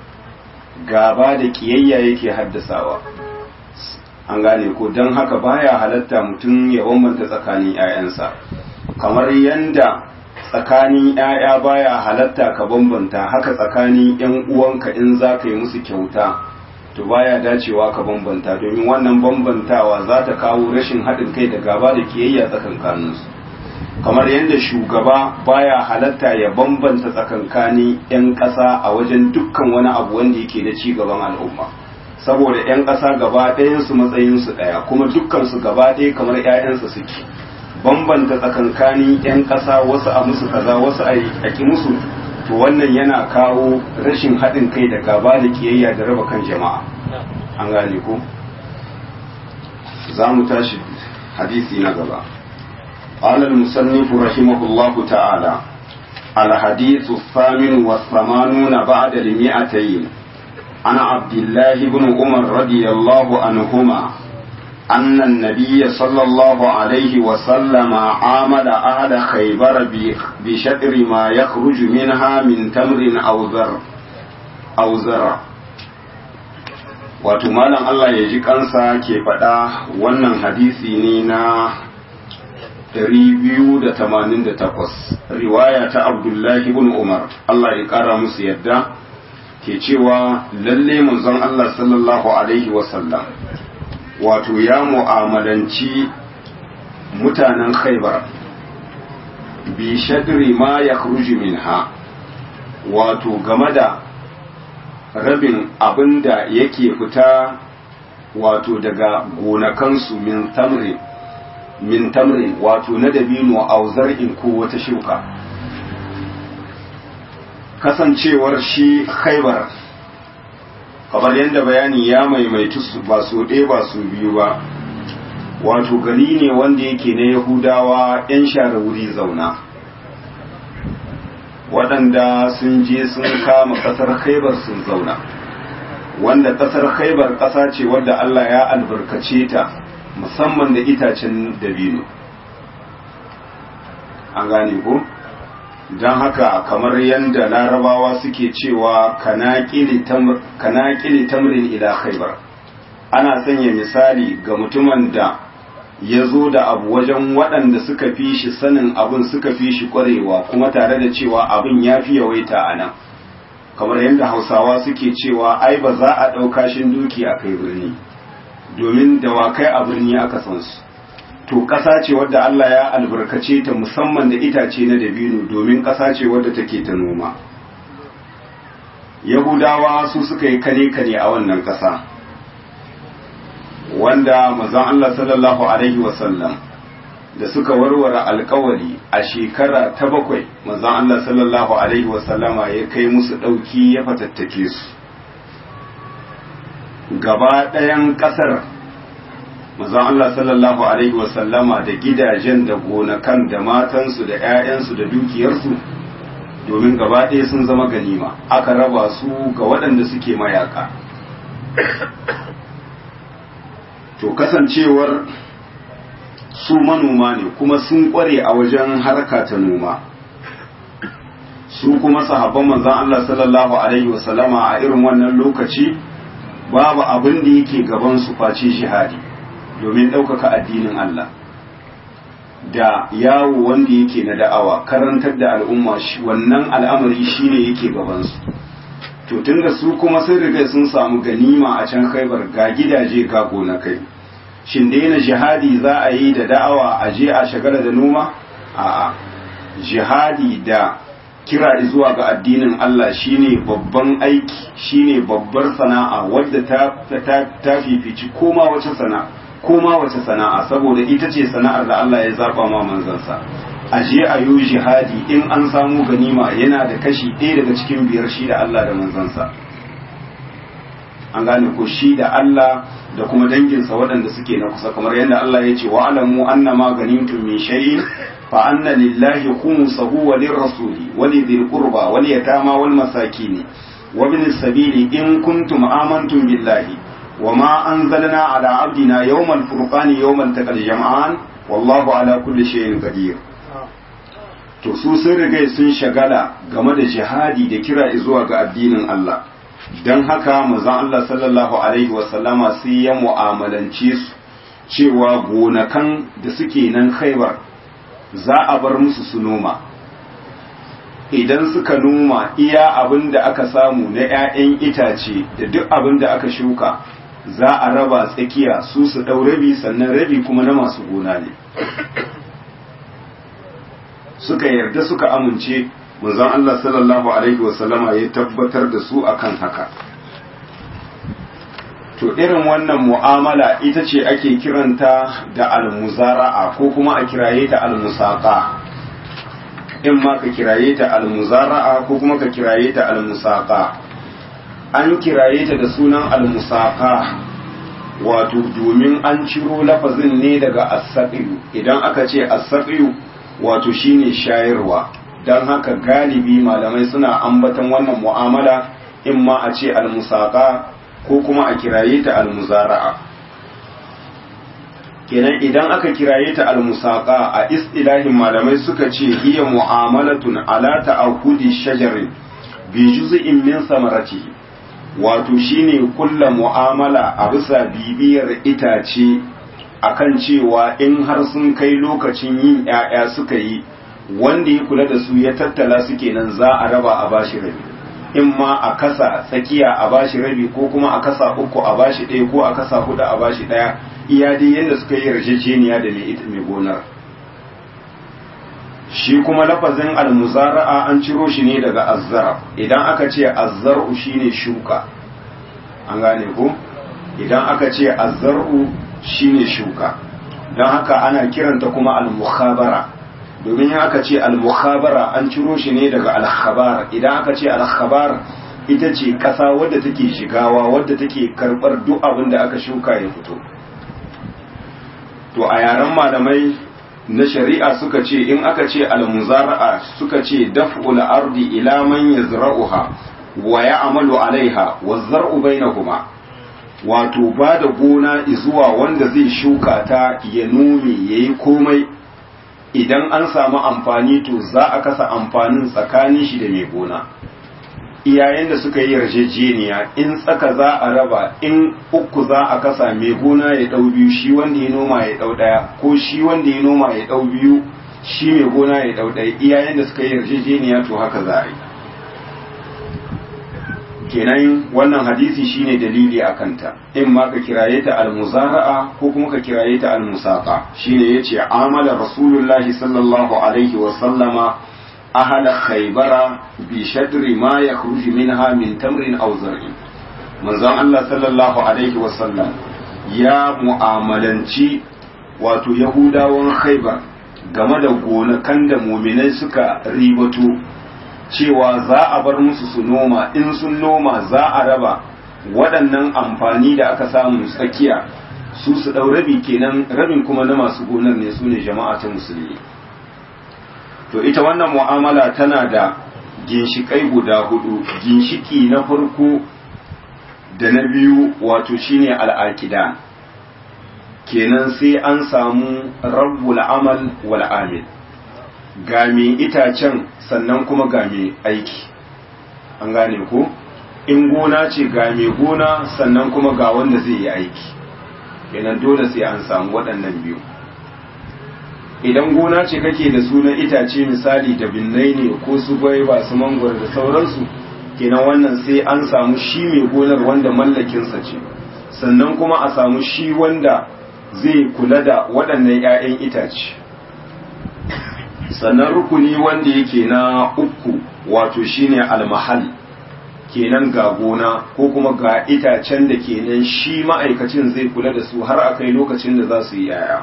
gaba da kiyayya yake haddasawa an gane ko don haka baya halatta mutum ya bambanta tsakanin ‘ya'yansa kamar yanda tsakanin ‘ya'ya baya halatta ka bambanta haka tsakanin ‘yan uwanka in za ka yi musu kyauta to baya dacewa ka bambanta domin wannan bambantawa za ta kawo rashin haɗin kai da gaba da kiyayya tsakankaninsu kamar yadda shugaba baya halatta ya bambanta tsakankanin 'yan ƙasa a wajen dukkan wani abu wanda yake da ci gaban al'umma saboda 'yan ƙasa gaba ɗayansu matsayinsu ɗaya kuma dukkansu gaba ɗaya kamar 'ya'yansa suke bambanta tsakankanin 'yan ƙasa wasu a musu kaza wasu a ƙi musu to wannan yana kawo rashin haɗin kai da gaba da kiyayya da raba kan jama'a an gane ko za mu tashi hadisi na gaba قال المصنف رحمه الله تعالى الحديث الثامن والثمانون بعد المئتين عن عبد الله بن عمر رضي الله عنهما أن النبي صلى الله عليه وسلم عامل أهل خيبر بشطر ما يخرج منها من تمر أو ذر أو زرع wato malam Allah ya ji kansa ke faɗa wannan hadisi ne na 288 riwaya ta Abdullahi ibn Umar Allah ya ƙara musu yadda ke cewa lalle manzon Allah sallallahu alaihi wasallam wato ya mu'amalanci mutanen khaibar bi shadri ma ya minha wato game da rabin abin da yake fita wato daga gonakansu min tamrin min tamrin wato na dabino a in ko wata shuka kasancewar shi khaibar kamar yadda bayani ya maimaitu ba su ɗaya ba su biyu ba wato gari ne wanda yake na yahudawa 'yan share wuri zauna waɗanda sun je sun kama ƙasar khaibar sun zauna wanda ƙasar khaibar ƙasa ce wadda allah ya albarkace ta musamman da itacen dabino an gane ko don haka kamar yadda larabawa suke cewa kana ƙili tamrin ila khaibar ana sanya misali ga mutumin da ya zo da abu wajen waɗanda suka fi shi sanin abin suka fi shi ƙwarewa kuma tare da cewa abin ya fi yawaita a nan kamar yadda hausawa suke cewa ai ba za a ɗauka shin duki a kai birni domin dawakai a birni aka san su to ƙasa ce wadda Allah ya albarkace ta musamman da itace na dabino domin ƙasa ce wadda take ta noma yahudawa su suka yi kane-kane a wannan ƙasa wanda mazan Allah sallallahu Alaihi wasallam da suka warware alkawari a shekara ta bakwai mazan Allah sallallahu Alaihi wasallama ya kai musu ɗauki ya fatattake su gaba ɗayan ƙasar mazan Allah sallallahu Alaihi wasallama da gidajen da gonakan da matansu da 'ya'yansu da dukiyarsu domin gaba ɗaya sun zama ganima aka raba su ga waɗanda suke mayaka to kasancewar su manoma ne kuma sun ƙware a wajen harka ta noma su kuma sahabban manzan Allah sallallahu Alaihi wasallama a irin wannan lokaci babu abin da yake gaban su face jihadi domin ɗaukaka addinin Allah da yawo wanda yake na da'awa karantar da al'umma wannan al'amari shine yake gabansu to tun da su kuma sun riga sun samu ganima a can khaibar ga gidaje ga gonakai shin daina jihadi za a yi da da'awa a je a shagala da noma a'a jihadi da kira zuwa ga addinin Allah shine babban aiki shine babbar sana'a wadda ta ta, ta fifici koma wace sana'a koma wace sana'a saboda ita ce sana'ar da Allah ya zaba ma manzansa a je a yi jihadi in an samu ganima yana da kashi ɗaya daga cikin biyar shi da Allah da manzansa an gane ko shi da Allah da kuma danginsa waɗanda suke na kusa kamar yadda Allah ya ce wa alamu annama ganimtum min shay'in fa anna lillahi khumsahu wa lirrasuli wa lidhil qurba wal yatama wal masakin wa bin sabili in kuntum amantum billahi wa ma anzalna ala abdina yawmal furqani yawmal taqal jam'an wallahu ala kulli shay'in qadir to su sun riga sun shagala game da jihadi da kira zuwa ga addinin Allah don haka manzon Allah sallallahu alaihi wasallama sai ya mu'amalance su cewa gonakan da suke nan khaibar za a bar musu su noma idan suka noma iya abin da aka samu na 'ya'yan itace da duk abin da aka shuka za a raba tsakiya su su ɗau rabi sannan rabi kuma na masu gona ne suka yarda suka amince manzon Allah sallallahu alaihi wasallama ya tabbatar da su akan haka to irin wannan mu'amala ita ce ake kiranta da almuzara'a ko kuma a kiraye ta almusaqa in ma ka kiraye ta almuzara'a ko kuma ka kiraye ta almusaqa an kiraye ta da sunan almusaqa wato domin an ciro lafazin ne daga asaqiyu idan aka ce asaqiyu wato shine shayarwa don haka galibi malamai suna ambatan wannan mu'amala in ma a ce almusaqa ko kuma a kiraye ta almuzara'a kenan idan aka kiraye ta almusaqa a istilahin malamai suka ce hiya mu'amalatun ala ta'ahudi shajarin bi juz'in min samaratihi wato shine kulla mu'amala a bisa bibiyar itace akan cewa in har sun kai lokacin yin 'ya'ya suka yi wanda ya kula da su ya tattala su kenan za a raba a bashi rabi in ma a kasa tsakiya a bashi rabi ko kuma a kasa uku a bashi ɗaya ko a kasa hudu a bashi ɗaya iya dai yadda suka yi yarjejeniya da mai gonar shi kuma lafazin almuzara'a an ciro shi ne daga azzara idan aka ce azzar'u shine shuka an gane ko idan aka ce azzar'u shine shuka don haka ana kiranta kuma al-mukhabara domin aka ce al-mukhabara an ciro shi ne daga al-khabar idan aka ce al-khabar ita ce kasa wadda take shigawa wadda take karbar duk abin da aka shuka ya fito to a yaren malamai na shari'a suka ce in aka ce al-muzara'a suka ce daf'ul ardi ila man yazra'uha wa ya'malu alaiha wa zar'u bainahuma wato ba da gona zuwa wanda zai shuka ta ya nome yayi komai idan an samu amfani to za a kasa amfanin tsakanin shi da mai gona iyayen da suka yi yarjejeniya in tsaka za a raba in uku za a kasa mai gona ya dau biyu shi wanda ya noma ya dau daya ko shi wanda ya noma ya dau biyu shi mai gona ya dau daya iyayen da suka yi yarjejeniya to haka za a yi kenan wannan hadisi shine dalili a kanta in ma ka kiraye ta almuzara'a ko kuma ka kiraye ta almusaqa shine yace amala rasulullahi sallallahu alaihi wa sallama ahala khaybara bi shadri ma yakhruju minha min tamrin aw zar'in manzon Allah sallallahu alaihi wa sallam ya mu'amalanci wato yahudawan khaybar game da gonakan da muminai suka ribato cewa za a bar musu su noma in sun noma za a raba waɗannan amfani da aka samu tsakiya su su ɗau rabi kenan rabin kuma na masu gonar ne su ne jama'a ta musulmi to ita wannan mu'amala tana da ginshiƙai guda hudu ginshiki na farko da na biyu wato shine al'aƙida kenan sai an samu rabbul amal wal amil ga mai itacen sannan kuma ga mai aiki an gane ko in gona ce ga mai gona sannan kuma ga wanda zai yi aiki kenan dole sai an samu waɗannan biyu idan gona ce kake da sunan itace misali da binnai ne ko su gwaiba su mangwar da sauransu kenan wannan sai an samu shi mai gonar wanda mallakinsa ce sannan kuma a samu shi wanda zai kula da waɗannan 'ya'yan itace sannan rukuni wanda yake na uku wato shine almahal kenan ga gona ko kuma ga itacen da kenan shi ma'aikacin zai kula da su har a kai lokacin da za su yi yaya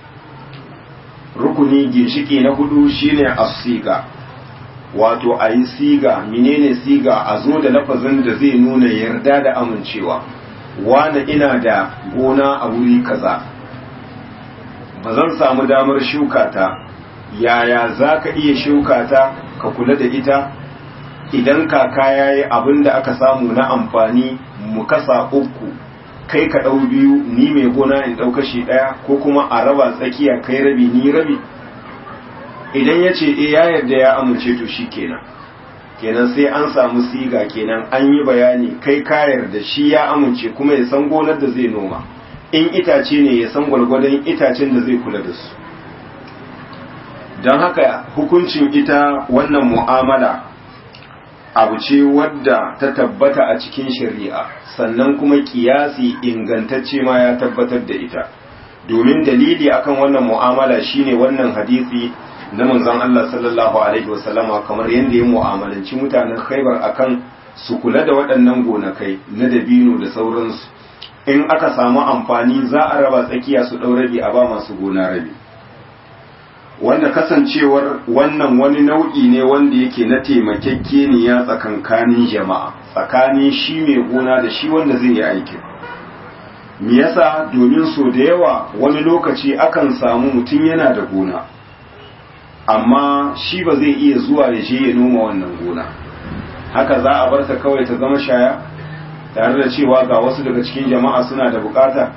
rukuni ginshiki na hudu shine asiga wato a yi siga menene siga a zo da lafazin da zai nuna yarda da amincewa wane ina da gona a wuri kaza ba zan samu damar shuka ta yaya za ka iya shuka ta ka kula da ita idan kaka ya yi abin da aka samu na amfani mu kasa uku kai ka ɗau biyu ni mai gona in ɗau kashi ɗaya ko kuma a raba tsakiya kai rabi ni rabi idan ya ce e ya yarda ya amince to shi kenan kenan sai an samu siga kenan an yi bayani kai ka yarda shi ya amince kuma ya san gonar da zai noma in itace ne ya san gwargwadon itacen da zai kula da su don haka hukuncin ita wannan mu'amala abu ce wadda ta tabbata a cikin shari'a sannan kuma kiyasi ingantacce ma ya tabbatar da ita domin dalili akan wannan mu'amala shine wannan hadisi na manzon Allah sallallahu alaihi wasallama kamar yadda ya mu'amalanci mutanen Khaibar akan su kula da waɗannan gonakai na dabino da sauransu in aka samu amfani za a raba tsakiya su ɗau rabi a ba masu gona rabi wanda kasancewar wannan wani nau'i ne wanda yake na taimakekeniya tsakankanin jama'a tsakanin shi mai gona da shi wanda zai yi aikin me yasa domin so da yawa wani lokaci akan samu mutum yana da gona amma shi ba zai iya zuwa ya je ya noma wannan gona haka za a bar ta kawai ta zama shaya tare da cewa ga wasu daga cikin jama'a suna da bukata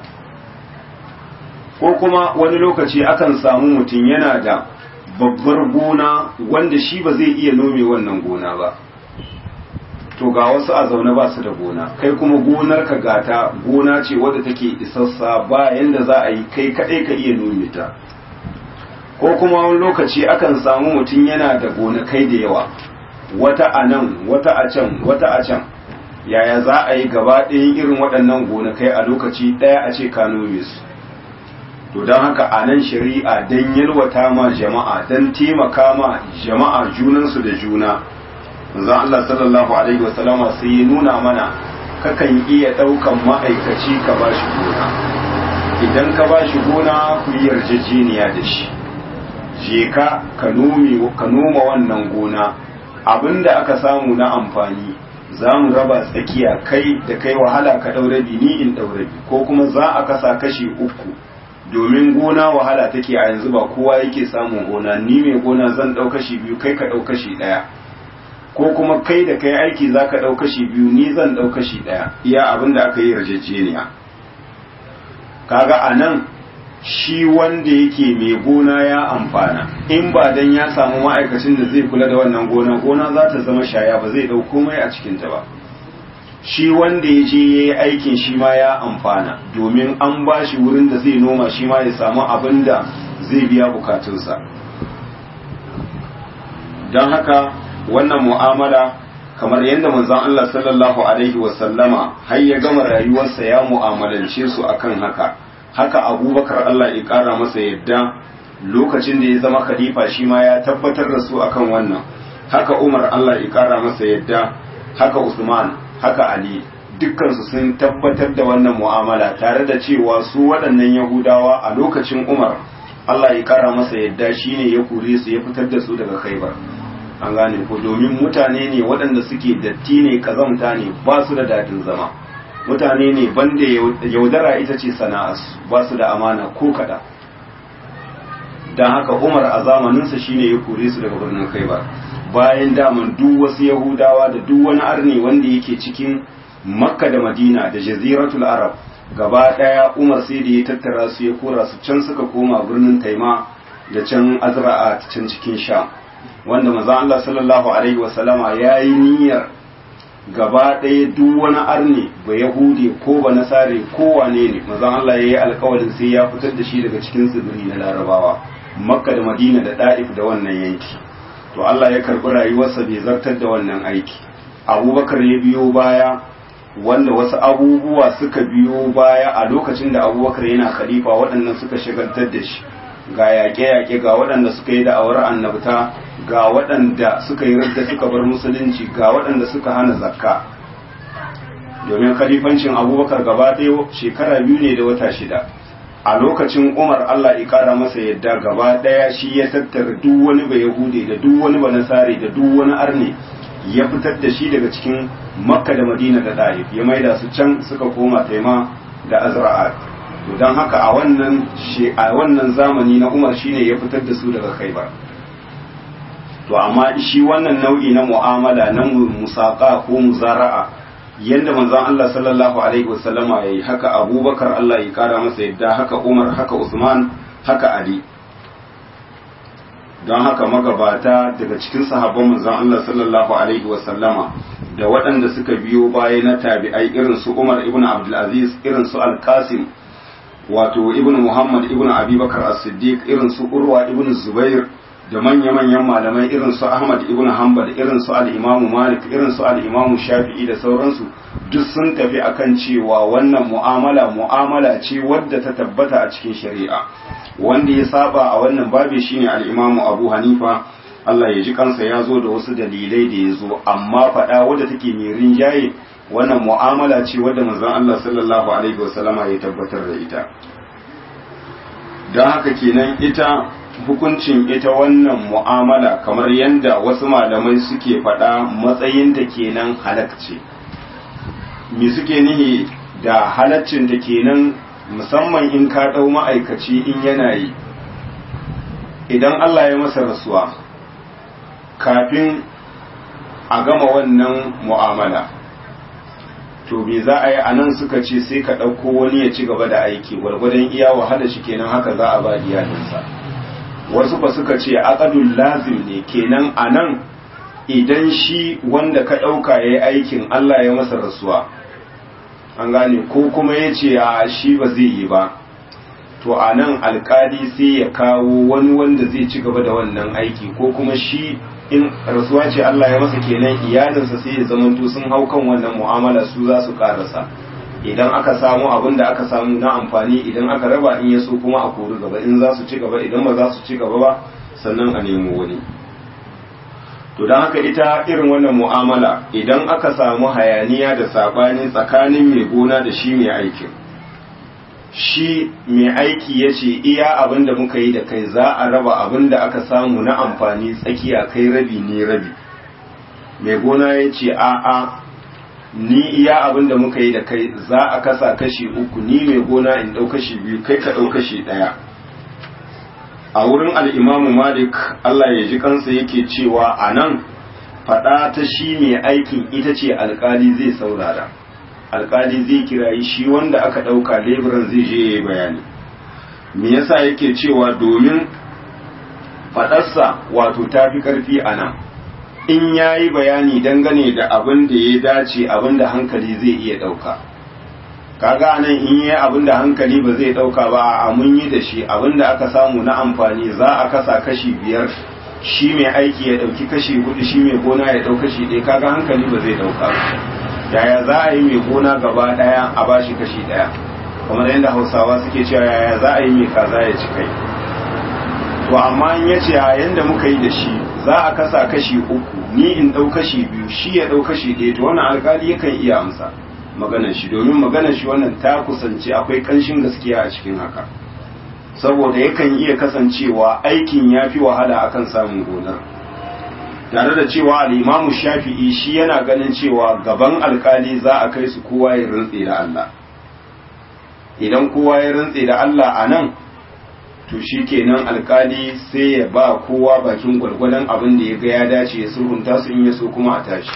ko kuma wani lokaci akan samu mutum yana da babbar gona wanda shi ba zai iya nome wannan gona ba to ga wasu a zaune ba su da gona kai kuma gonar ka gata gona ce wadda take isassa ba yanda za a yi kai kaɗai ka iya nome ta ko kuma wani lokaci akan samu mutum yana da gonakai da yawa wata a nan wata a can wata a can yaya za a yi gaba ɗayan irin waɗannan gonakai a lokaci ɗaya a ce ka nome su to don haka a nan shari'a don yalwata ma jama'a don taimaka ma jama'a junansu da juna manzon Allah sallallahu alaihi wasallama sai ya nuna mana kakan iya ɗaukan ma'aikaci ka ba shi gona idan ka ba shi gona ku yi yarjejeniya da shi je ka ka noma wannan gona abinda aka samu na amfani za mu raba tsakiya kai da kai wahala ka ɗaurabi ni in ɗaurabi ko kuma za a kasa kashi uku domin gona wahala take a yanzu ba kowa yake samun gona ni mai gona zan ɗau kashi biyu kai ka ɗau kashi ɗaya ko kuma kai da kai aiki za ka ɗau kashi biyu ni zan ɗau kashi ɗaya iya abin da aka yi yarjejeniya kaga a nan shi wanda yake mai gona ya amfana in ba dan ya samu ma'aikacin da zai kula da wannan gona gona za ta zama shaya ba zai ɗau komai a cikinta ba shi wanda ya je ya yi aikin shi ma ya amfana domin an ba shi wurin da zai noma shi ma ya samu abin da zai biya bukatunsa don haka wannan mu'amala kamar yadda manzon Allah sallallahu alaihi wasallama har ya gama rayuwarsa ya mu'amalance su akan haka haka abubakar Allah ya kara masa yadda lokacin da ya zama khalifa shi ma ya tabbatar da su akan wannan haka umar Allah ya kara masa yadda haka usman haka Ali dukkansu sun tabbatar da wannan mu'amala tare da cewa su waɗannan Yahudawa a lokacin Umar Allah ya kara masa yadda shine ya kore su ya fitar da su daga Khaibar an gane ko domin mutane ne waɗanda suke datti ne kazamta ne ba su da dadin zama mutane ne banda yaudara ita ce sana'arsu ba su da amana ko kada don haka Umar a zamaninsa shine ya kore su daga birnin Khaibar bayan daman duk wasu yahudawa da duk wani arni wanda yake cikin makka da madina da jaziratul arab gaba daya umar sai da ya tattara su ya kora su can suka koma birnin taima da can azra'a can cikin sha wanda maza Allah sallallahu alaihi wasallama ya yi niyyar gaba daya duk wani arni ba yahudi ko ba nasare ko wane ne maza Allah ya yi alkawarin sai ya fitar da shi daga cikin tsibiri na larabawa makka da madina da da'if da wannan yanki to Allah ya karɓi rayuwarsa bai zartar da wannan aiki abubakar ya biyo baya wanda wasu abubuwa suka biyo baya a lokacin da abubakar yana khalifa waɗannan suka shagaltar da shi ga yaƙe-yaƙe ga waɗanda suka yi da'awar annabta ga waɗanda suka yi radda suka bar musulunci ga waɗanda suka hana zakka domin khalifancin abubakar gaba ɗaya shekara biyu ne da wata shida a lokacin umar allah ya kara masa yadda gaba daya shi ya tattara duk wani ba yahudi da duk wani ba nasari da duk wani arne ya fitar da shi daga cikin makka da madina da ɗa'if ya maida su can suka koma taima da azra'at to don haka a wannan a wannan zamani na umar shine ya fitar da su daga khaibar to amma shi wannan nau'i na mu'amala na musaka ko muzara'a yadda manzon Allah sallallahu alaihi wasallama yayi haka Abubakar Allah ya kara masa yadda haka Umar haka Usman haka Ali don haka magabata daga cikin sahabban manzon Allah sallallahu alaihi wasallama da waɗanda suka biyo baya na tabi'ai irin su Umar ibn Abdul Aziz irin su Al-Qasim wato ibn Muhammad ibn Abi Bakar As-Siddiq irin su Urwa ibn Zubair da manya-manyan malamai irin su Ahmad ibn Hanbal irin su al-Imam Malik irin su al-Imam Shafi'i da sauransu duk sun tafi akan cewa wannan mu'amala mu'amala ce wadda ta tabbata a cikin shari'a wanda ya saba a wannan babi shine al-Imam Abu Hanifa Allah ya ji kansa ya zo da wasu dalilai da ya zo amma faɗa wadda take mai rinjaye wannan mu'amala ce wadda manzon Allah sallallahu alaihi wasallama ya tabbatar da ita don haka kenan ita hukuncin ita wannan mu'amala kamar yadda wasu malamai suke faɗa matsayinta kenan halakce me suke nihi da halaccinta kenan musamman in ka ɗau ma'aikaci in yana yi idan Allah ya masa rasuwa kafin a gama wannan mu'amala to me za a yi a nan suka ce sai ka ɗauko wani ya ci gaba da aiki gwargwadon iya wahala shi kenan haka za a ba iyalinsa wasu ba suka ce aqadul lazim ne kenan a nan idan shi wanda ka ɗauka ya yi aikin Allah ya masa rasuwa an gane ko kuma ya ce a shi ba zai yi ba to a nan alkali sai ya kawo wani wanda zai ci gaba da wannan aiki ko kuma shi in rasuwa ce Allah ya masa kenan iyalinsa sai ya zamanto sun hau kan wannan mu'amala su za su karasa idan aka samu abin da aka samu na amfani idan aka raba in ya so kuma a kori gaba in za su ci gaba idan ba za su ci gaba ba sannan a nemo wani to don haka ita irin wannan mu'amala idan aka samu hayaniya da sabani tsakanin mai gona da shi mai aikin shi mai aiki ya ce iya abin da muka yi da kai za a raba abin da aka samu na amfani tsakiya kai rabi ne rabi mai gona ya ce a'a ni iya abin da muka yi da kai za a kasa kashi uku ni mai gona in ɗau kashi biyu kai ka ɗau kashi ɗaya a wurin al'imamu malik allah ya ji kansa yake cewa a nan faɗa ta shi mai aikin ita ce alkali zai saurara alkali zai kirayi shi wanda aka ɗauka leburan zai je ya yi bayani me yasa yake cewa domin faɗarsa wato ta fi ƙarfi a nan in ya yi bayani dangane da abin da ya dace abin da hankali zai iya ɗauka kaga nan in yi abin da hankali ba zai ɗauka ba a mun yi da shi abin da aka samu na amfani za a kasa kashi biyar shi mai aiki ya ɗauki kashi hudu shi mai gona ya ɗau kashi ɗaya kaga hankali ba zai ɗauka yaya za a yi mai gona gaba ɗaya a bashi kashi ɗaya kamar yadda hausawa suke cewa yaya za a yi mai kaza ya ci kai to amma in ya ce a yanda muka yi da shi za a kasa kashi uku ni in ɗau kashi biyu shi ya ɗau kashi ɗaya to wannan alkali yakan iya amsa maganar shi domin maganar shi wannan ta kusance akwai ƙanshin gaskiya a cikin haka saboda yakan iya kasancewa aikin ya fi wahala akan samun gonar tare da cewa al'imamu shafi'i shi yana ganin cewa gaban alkali za a kai su kowa ya rantse da Allah idan kowa ya rantse da Allah a nan to shi kenan alkali sai ya ba kowa bakin gwargwadon abin da ya ga ya dace ya sulhunta su in ya so kuma a tashi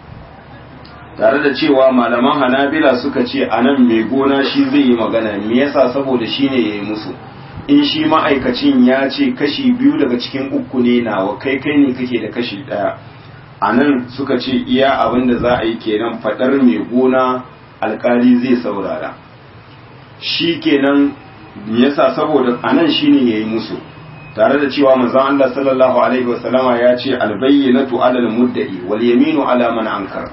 tare da cewa malaman hanabila suka ce a nan mai gona shi zai yi magana me yasa saboda shi ne ya yi musu in shi ma'aikacin ya ce kashi biyu daga cikin uku ne nawa kai kai ne kake da kashi ɗaya a nan suka ce iya abin da za a yi kenan faɗar mai gona alkali zai saurara shi kenan yasa saboda anan shine yayi musu tare da cewa manzon Allah sallallahu alaihi wasallama ya ce albayyinatu alal mudda'i wal yaminu ala man ankar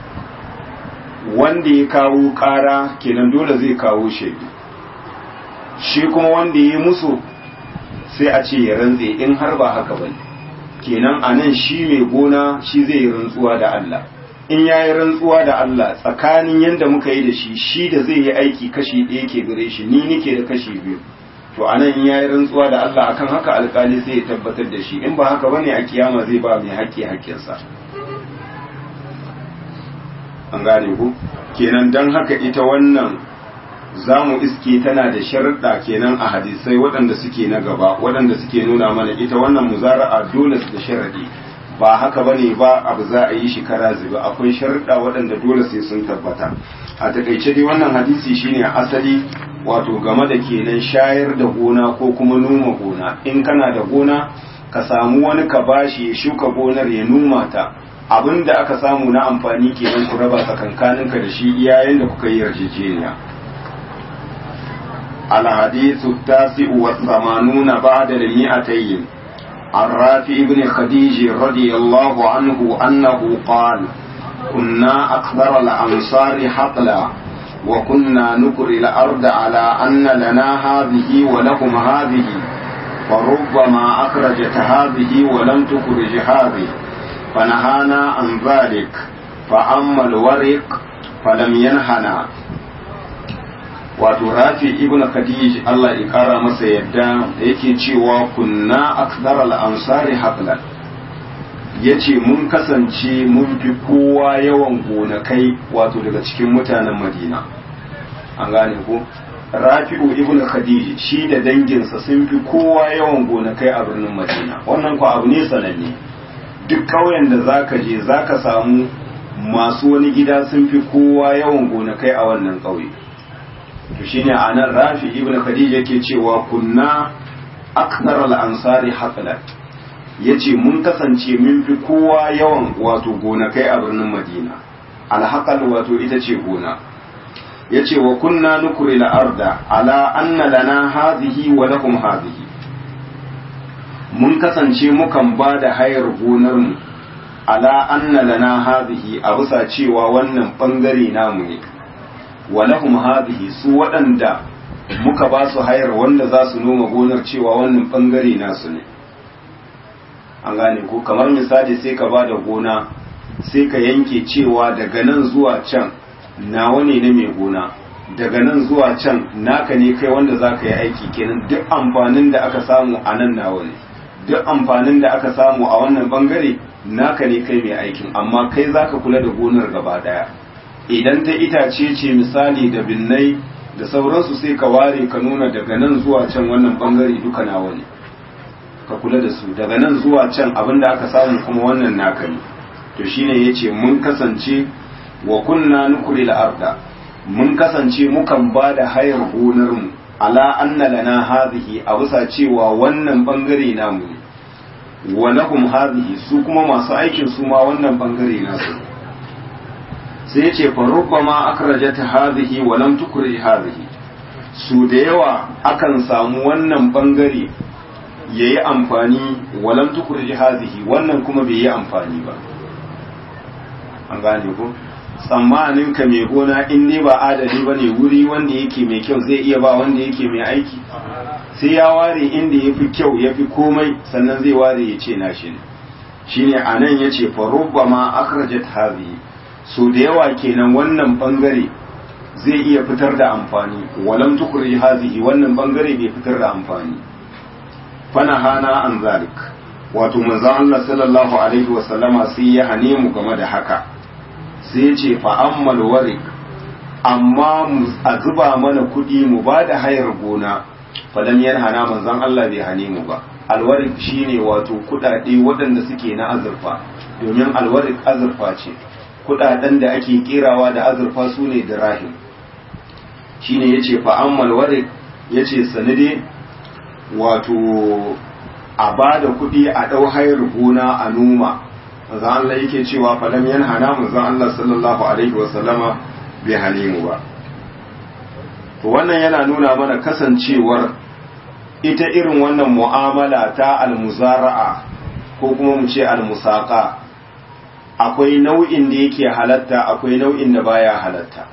wanda ya kawo ƙara kenan dole zai kawo shaidu shi kuma wanda ya musu sai a ce ya rantse in har ba haka bane kenan anan shi mai gona shi zai yi rantsuwa da Allah in ya yi rantsuwa da Allah tsakanin yadda muka yi da shi shi da zai yi aiki kashi ɗaya ke gare shi ni nike da kashi biyu to a nan ya yi rantsuwa da Allah akan haka alkali sai ya tabbatar da shi in ba haka bane a kiyama zai ba mai haƙƙi haƙƙinsa an gane ku kenan don haka ita wannan za mu iske tana da sharuɗa kenan a hadisai waɗanda suke na gaba waɗanda suke nuna mana ita wannan muzara'a dole su da sharaɗi ba haka bane ba abu za a yi shi kara zuba akwai sharuɗa waɗanda dole sai sun tabbata a takaice dai wannan hadisi shine asali wato game da kenan shayar da gona ko kuma noma gona in kana da gona ka samu wani ka bashi ya shuka gonar ya noma ta abin da aka samu na amfani kenan ku raba tsakankaninka da shi iyayen da kuka yi yarjejeniya الحديث التاسع والثمانون بعد المئتين عن رافع بن خديج رضي الله عنه أنه قال كنا أكثر الأنصار حقلا وكنا نكري الأرض على أن لنا هذه ولكم هذه فربما أخرجت هذه ولم تخرج هذه فنهانا عن ذلك فأما الورق فلم ينهنا wato rafi ibn khadij Allah ya kara masa yadda yake cewa kunna akthar al-ansari haqlan yace mun kasance mun fi kowa yawan gonakai wato daga cikin mutanen Madina an gane ko Rafi'u ibn Khadij shi da danginsa sun fi kowa yawan gonakai a birnin Madina wannan ko abu ne sananne duk ƙauyen da zaka je zaka samu masu wani gida sun fi kowa yawan gonakai a wannan ƙauye to shine anan rafi ibn khadija yake cewa kunna akthar al-ansari haqlan yace mun kasance mun fi kowa yawan wato gonakai a birnin madina al-haqal wato ita ce gona yace wa kunna nukri al-arda ala anna lana hadhihi wa lakum hadhihi mun kasance mukan ba da hayar gonar mu ala anna lana hadhihi a bisa cewa wannan bangare namu ne wa lahum hadhihi su waɗanda muka ba su hayar wanda za su noma gonar cewa wannan bangare nasu ne an gane ko kamar misali sai ka ba da gona sai ka yanke cewa daga nan zuwa can nawa ne na mai gona daga nan zuwa can naka ne kai wanda za ka yi aiki kenan duk amfanin da aka samu a nan nawa ne duk amfanin da aka samu a wannan bangare naka ne kai mai aikin amma kai za ka kula da gonar gaba daya idan ta itace ce misali da binnai da sauransu sai ka ware ka nuna daga nan zuwa can wannan bangare duka nawa ne ka kula da su daga nan zuwa can abin da aka samu kuma wannan naka ne to shine yace mun kasance wa kunna nukuri arda mun kasance mukan ba da hayar gonar mu ala anna lana hadhihi a bisa cewa wannan bangare namu ne wa lahum hadhihi su kuma masu aikin su ma wannan bangare nasu sai yace fa rubbama akrajat hadhihi wa lam tukri hadhihi su da yawa akan samu wannan bangare yayi amfani wa lam tukri hadhihi wannan kuma bai yi amfani ba an gane ko tsammanin ka mai gona in ne ba adali ba ne wuri wanda yake mai kyau zai iya ba wanda yake mai aiki sai ya ware inda ya fi kyau ya fi komai sannan zai ware ya ce nashi ne shine a nan ya ce farubba ma akhrajat hazi so da yawa kenan wannan bangare zai iya fitar da amfani walam tukuri hazihi wannan bangare bai fitar da amfani fana hana an zalik wato manzon Allah sallallahu alaihi wasallama sai ya hane mu game da haka sai ce fa'ammal warik amma a zuba mana kuɗi mu ba da hayar gona falam yan hana manzon Allah bai hane mu ba alwarik shine wato kuɗaɗe waɗanda suke na azurfa domin alwarik azurfa ce kuɗaɗen da ake kerawa da azurfa su ne dirahim shine yace fa'ammal warik yace sanade wato a ba da kuɗi a ɗau hayar gona a noma manzon Allah yake cewa falam yan hana manzon Allah sallallahu alaihi wa sallama bai hane mu ba to wannan yana nuna mana kasancewar ita irin wannan mu'amala ta almuzara'a ko kuma mu ce almusaqa akwai nau'in da yake halatta akwai nau'in da baya halatta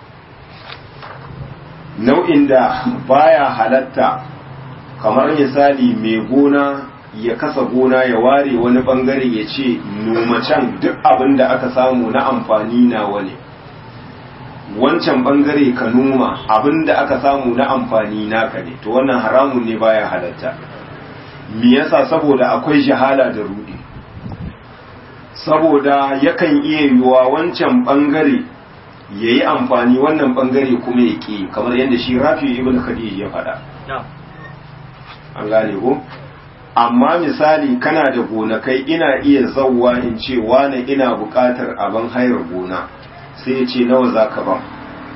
nau'in da baya halatta kamar misali mai gona ya kasa gona ya ware wani bangare ya ce noma can duk abin da aka samu na amfani na wani wancan bangare ka noma abin da aka samu na amfani naka ne to wannan haramun ne baya halatta me yasa saboda akwai jahala da rudi saboda yakan iya yiwuwa wancan bangare ya yi amfani wannan bangare kuma ya ƙi kamar yadda shi rafi ibn khadij ya faɗa an gane ko amma misali kana da gonakai ina iya zauwa in ce wane ina buƙatar abin hayar gona sai ya ce nawa za ka ban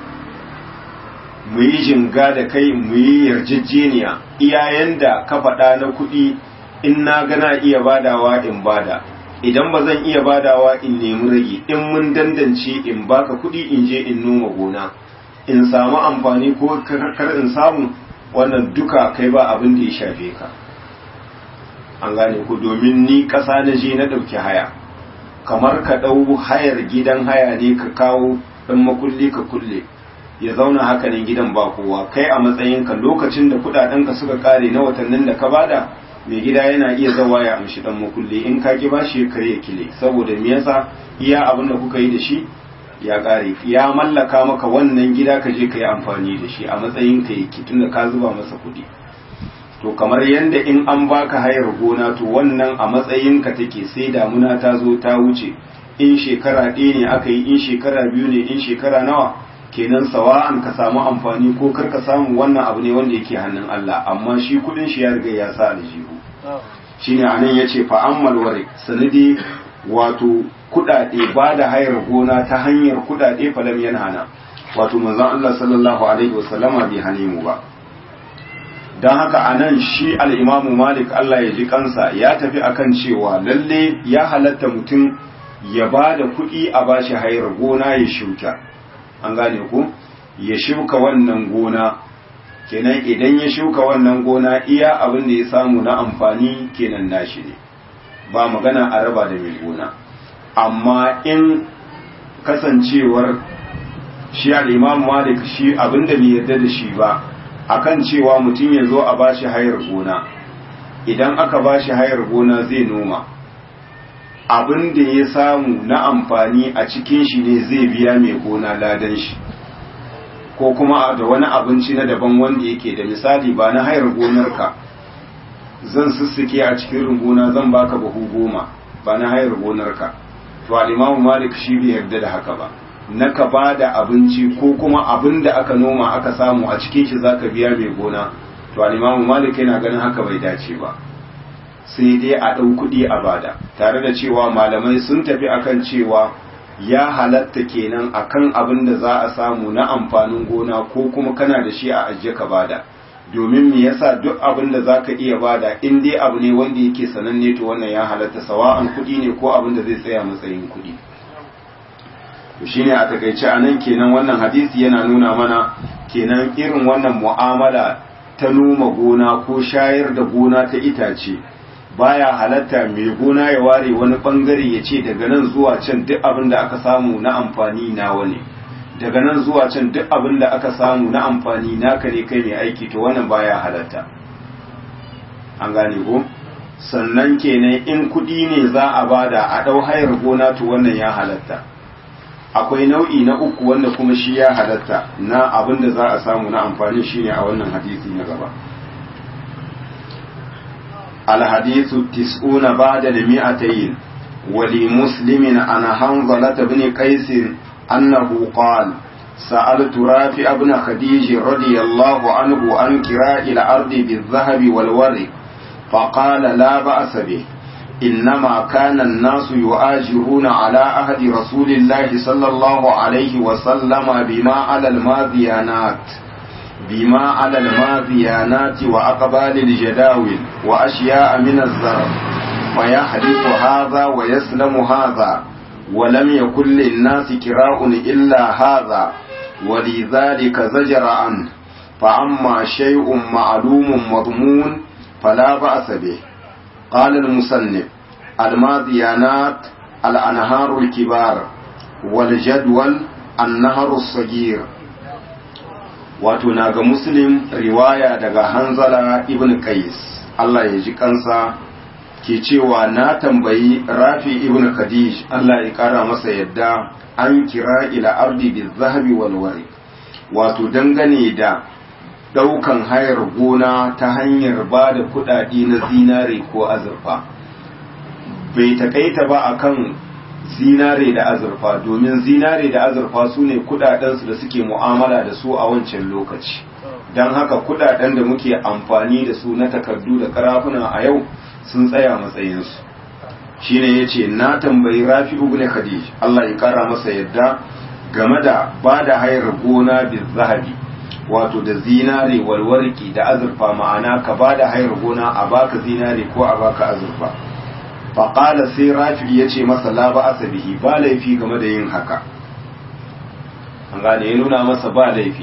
mu yi jinga da kai mu yi yarjejeniya iyayen da ka faɗa na kuɗi in na gana iya badawa in bada idan ba zan iya badawa in nemi rage in mun dandance in baka kuɗi in je in noma gona in samu amfani ko kar in samu wannan duka kai ba abin da ya shafe ka an gane ku domin ni ƙasa na je na ɗauki haya kamar ka ɗau hayar gidan haya ne ka kawo ɗan makulli ka kulle ya zauna haka ne gidan ba kowa kai a matsayinka lokacin da kuɗaɗenka suka ƙare na watannin da ka bada mai gida yana iya zawa ya amshi ɗan makulli in ka ki bashi ya karya kile saboda me yasa iya abin da kuka yi da shi ya ƙare ya mallaka maka wannan gida ka je ka yi amfani da shi a matsayin ka yake tunda ka zuba masa kuɗi to kamar yadda in an baka hayar gona to wannan a matsayinka take sai damuna ta zo ta wuce in shekara ɗaya ne aka yi in shekara biyu ne in shekara nawa kenan sawa'an ka samu amfani ko kar ka samu wannan abu ne wanda yake hannun Allah amma shi kudin shi ya riga ya sa aljihu shine anan yace fa ammal warik sanadi wato kudade ba da hayar gona ta hanyar kudade falam yanhana wato manzon Allah sallallahu alaihi wasallama bai hane mu ba don haka a nan shi al'imamu malik Allah ya ji kansa ya tafi akan cewa lalle ya halatta mutum ya ba da kuɗi a ba shi hayar gona ya shuka an gane ku ya shuka wannan gona kenan idan ya shuka wannan gona iya abin da ya samu na amfani kenan nashi ne ba magana a raba da mai gona amma in kasancewar shi al'imamu malik shi abin da bai yarda da shi ba akan cewa mutum ya zo a bashi hayar gona idan aka bashi hayar gona zai noma abin da ya samu na amfani a cikin shi ne zai biya mai gona ladan shi ko kuma da wani abinci na daban wanda yake da misali ba na hayar gonarka zan sussuke a cikin runguna zan baka buhu goma ba na hayar gonarka to alimamu malik shi bai yarda da haka ba na ka ba da abinci ko kuma abin da aka noma aka samu a cikin shi zaka biya mai gona to alimamu malik yana ganin haka bai dace ba sai dai a ɗau kuɗi a bada tare da cewa malamai sun tafi akan cewa ya halatta kenan akan abin da za a samu na amfanin gona ko kuma kana da shi a ajiye ka bada domin me yasa duk abin da zaka iya bada in dai abu ne wanda yake sananne to wannan ya halatta sawa'an kuɗi ne ko abin da zai tsaya matsayin kuɗi to shine a takaice a nan kenan wannan hadisi yana nuna mana kenan irin wannan mu'amala ta noma gona ko shayar da gona ta itace baya halatta mai gona ya ware wani bangare ya ce daga nan zuwa can duk abin da aka samu na amfani nawa ne daga nan zuwa can duk abin da aka samu na amfani naka ne kai mai aiki to wannan baya halatta an gane ko sannan kenan in kuɗi ne za a bada a ɗau hayar gona to wannan ya halatta akwai nau'i na uku wanda kuma shi ya halatta na abin da za a samu na amfani shine a wannan hadisi na gaba الحديث التسعون بعد المئتين ولمسلم عن حنظلة بن قيس أنه قال سألت رافع بن خديج رضي الله عنه عن كراء الأرض بالذهب والورق فقال لا بأس به إنما كان الناس يؤاجرون على عهد رسول الله صلى الله عليه وسلم بما على الماذيانات بما على الماذيانات وأقبال الجداول وأشياء من الزرع فيحدث هذا ويسلم هذا ولم يكن للناس كراء إلا هذا ولذلك زجر عنه فأما شيء معلوم مضمون فلا بأس به قال المصنف الماذيانات الأنهار الكبار والجدول النهر الصغير wato na ga muslim riwaya daga hanzala ibn qais Allah ya ji kansa ke cewa na tambayi rafi ibn khadij Allah ya kara masa yadda an kira ila ardi bi zahabi wal wari wato dangane da daukan hayar gona ta hanyar ba da kudade na zinare ko azurfa bai takaita ba akan zinare da azurfa domin zinare da azurfa su ne kudadensu da suke mu'amala da su a wancan lokaci don haka kudaden da muke amfani da su na takardu da karafuna a yau sun tsaya matsayinsu shine ya ce na tambayi rafi ibn khadij Allah ya kara masa yadda game da ba da hayar gona bi zahabi wato da zinare walwarki da azurfa ma'ana ka ba da hayar gona a baka zinare ko a baka azurfa faƙala sai rafi ya ce masa la ba asabihi ba laifi game da yin haka an gane ya nuna masa ba laifi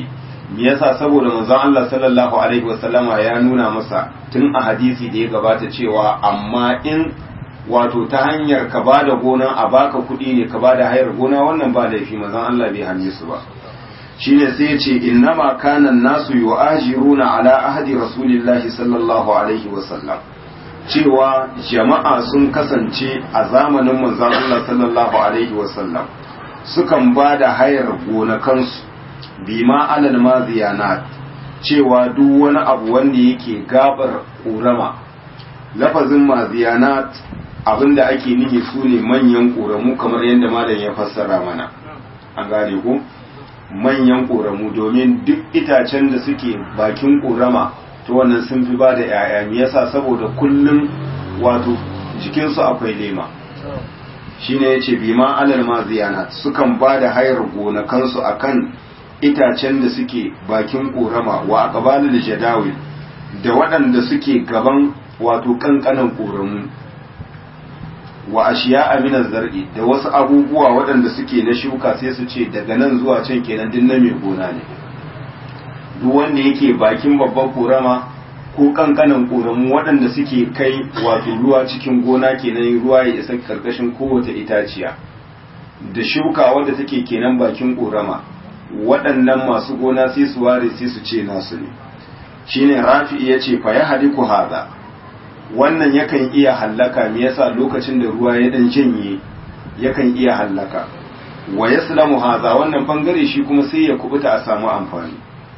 me yasa saboda manzon Allah sallallahu alaihi wasallama ya nuna masa tun a hadisi da ya gabata cewa amma in wato ta hanyar ka bada gona a baka kuɗi ne ka bada hayar gona wannan ba laifi manzon Allah bai hanye su ba shine sai ya ce innama kana nasu yu'ajiruna ala ahdi rasulillahi sallallahu alaihi wasallam cewa jama'a sun kasance a zamanin manzon Allah sallallahu alaihi wasallam sukan bada hayar gonakansu bima alal maziyanat cewa duk wani abu wanda yake gabar ƙorama lafazin maziyanat abinda ake nihi su ne manyan ƙoramu kamar yadda malam ya fassara mana an gane ku manyan ƙoramu domin duk itacen da suke bakin ƙorama to wannan sun fi ba da 'ya'ya me yasa saboda kullum wato jikinsu akwai lema shine yace bima alal maziyanat sukan ba da hayar gonakansu akan itacen da suke bakin ƙorama wa aqbalul jadawil da waɗanda suke gaban wato kankanan ƙoramu wa ashiya aminaz zar'i da wasu abubuwa waɗanda suke na shuka sai su ce daga nan zuwa can kenan din na mai gona ne duk wanda yake bakin babban ƙorama ko kankanan ƙoramu waɗanda suke kai wato ruwa cikin gona kenan ruwa ya isa karkashin kowace itaciya da shuka wadda take kenan bakin ƙorama waɗannan masu gona sai su ware sai su ce nasu ne shine rafi ya ce fa ya haliku haza wannan yakan iya hallaka me yasa lokacin da ruwa ya dan janye yakan iya hallaka wa yaslamu haza wannan bangare shi kuma sai ya kubuta a samu amfani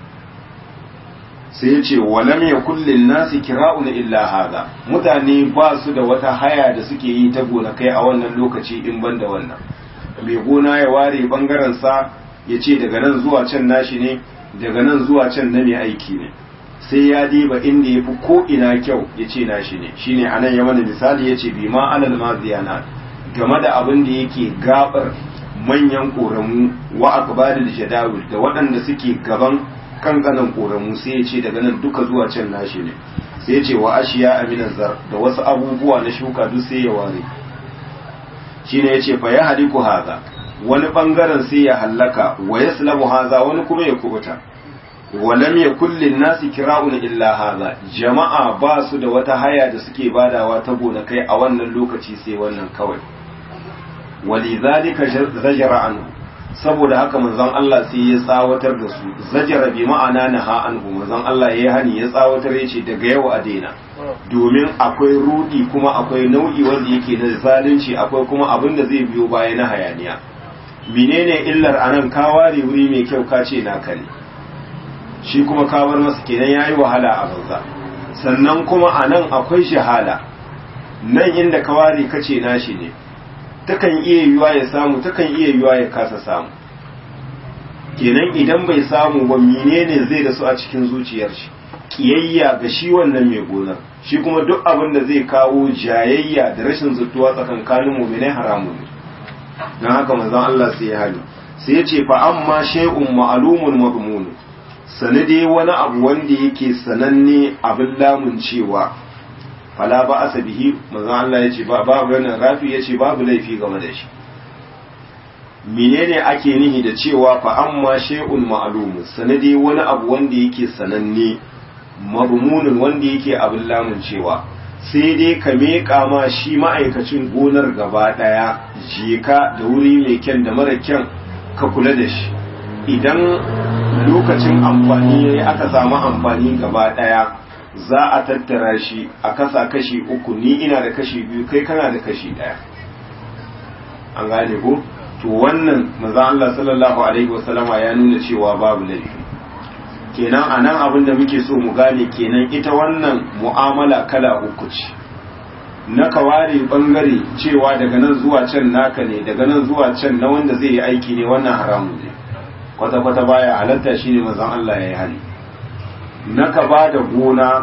sai ya ce walam ya kullin nasi kira'un illa haza mutane ba su da wata haya da suke yi ta gonakai a wannan lokaci in ban da wannan mai gona ya ware bangaren sa ya ce daga nan zuwa can nashi ne daga nan zuwa can na mai aiki ne sai ya diba inda ya fi ko ina kyau ya ce nashi ne shine anan ya mana misali ya ce bi ma alal maziyana game da abin da yake gabar manyan koramu wa akbalil jadawil da waɗanda suke gaban kankanan koramu sai ya ce daga nan duka zuwa can nashi ne sai ya ce wa ashiya aminan zar da wasu abubuwa na shuka duk sai ya ware shine ya ce fa ya haliku haza wani bangaren sai ya hallaka wa yaslamu haza wani kuma ya kubuta walam yakul lin nasi kira'un illa haza jama'a ba su da wata haya da suke badawa ta gonakai a wannan lokaci sai wannan kawai walidhalika zajara anhu saboda haka manzon Allah sai ya tsawatar da su zajara bi ma'ana naha anhu manzon Allah yayi hani ya tsawatar yace daga yau a daina domin akwai rudi kuma akwai nau'i wanda yake na zalunci akwai kuma abin da zai biyo baya na hayaniya menene illar anan ka ware wuri mai kyau ka ce naka ne shi kuma ka bar masa kenan yayi wahala a banza sannan kuma anan akwai shahala nan inda ka ware ka ce nashi ne takan iya yiwa ya samu takan iya yiwa ya kasa samu kenan idan bai samu ba menene zai da su a cikin zuciyar shi kiyayya ga shi wannan mai gonar shi kuma duk abin da zai kawo jayayya da rashin zutuwa tsakankanin mu'minai haramun ne don haka manzon Allah sai ya hali sai ya ce fa amma shay'un ma'lumun madmun sane dai wani abu wanda yake sananne abin lamun cewa fala ba asa bihi manzon Allah ya ce babu wannan rafi ya ce babu laifi game da shi menene ake nihi da cewa fa amma shay'un ma'lum sanadi wani abu wanda yake sananne madmunun wanda yake abin lamun cewa sai dai ka meƙa ma shi ma'aikacin gonar gaba ɗaya jeka da wuri mai kyan da mara kyan ka kula da shi idan lokacin amfani ya yi aka samu amfani gaba ɗaya za a tattara shi a kasa kashi uku ni ina da kashi biyu kai kana da kashi ɗaya an gane ko to wannan maza Allah sallallahu alaihi wasallama ya nuna cewa babu laifi kenan a nan abin da muke so mu gane kenan ita wannan mu'amala kala uku ce na kaware bangare cewa daga nan zuwa can naka ne daga nan zuwa can na wanda zai yi aiki ne wannan haramun ne kwata-kwata baya halatta shi ne mazan Allah ya yi hali na ka ba da gona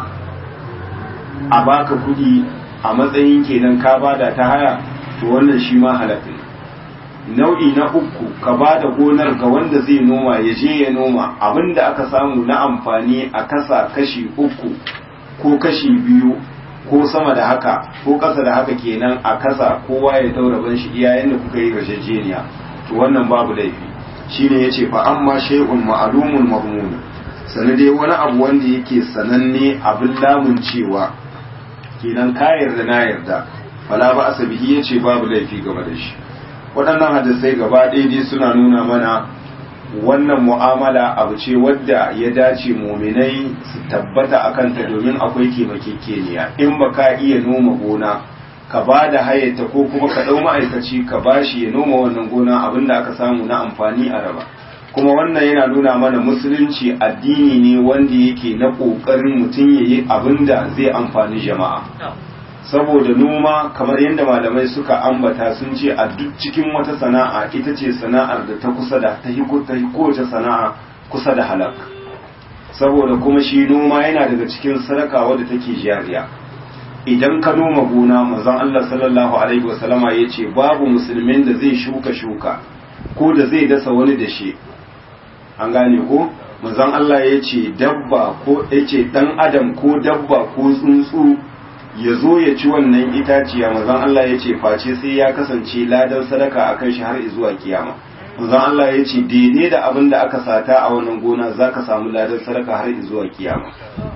a baka kudi a matsayin kenan ka bada ta haya to wannan shi ma halatta ne nau'i na uku ka ba da gonar ga wanda zai noma ya je ya noma abinda aka samu na amfani a kasa kashi uku ko kashi biyu ko sama da haka ko ƙasa da haka kenan a kasa kowa ya daura ban shi iyayen da kuka yi rajajeniya to wannan babu laifi shine yace fa amma shay'un ma'lumun madmun sannan dai wani abu wanda yake sananne abin lamun cewa kenan ka yarda na yarda fala ba asabihi yace babu laifi game da shi waɗannan hadisai gaba ɗaya dai suna nuna mana wannan mu'amala abu ce wadda ya dace muminai su tabbata a kanta domin akwai kemakekeniya in ba ka iya noma gona ka ba da hayata ko kuma ka ɗau ma'aikaci ka ba shi ya noma wannan gona abinda aka samu na amfani a raba kuma wannan yana nuna mana musulunci addini ne wanda yake na ƙoƙarin mutum ya yi abinda zai amfani jama'a saboda noma kamar yadda malamai suka ambata sun ce a duk cikin wata sana'a ita ce sana'ar da ta kusa da ta kowace sana'a kusa da halak saboda kuma shi noma yana daga cikin sadaka wadda take jariya idan ka noma gona manzon Allah sallallahu alaihi wasallama ya ce babu musulmin da zai shuka shuka ko da zai dasa wani da shi an gane ko manzon Allah ya ce dabba ko ya ce dan adam ko dabba ko tsuntsu ya zo ya ci wannan itaciya manzon Allah ya ce face sai ya kasance ladan sadaka a kan shi har zuwa kiyama manzon Allah ya ce daidai da abin da aka sata a wannan gona za ka samu ladan sadaka har zuwa kiyama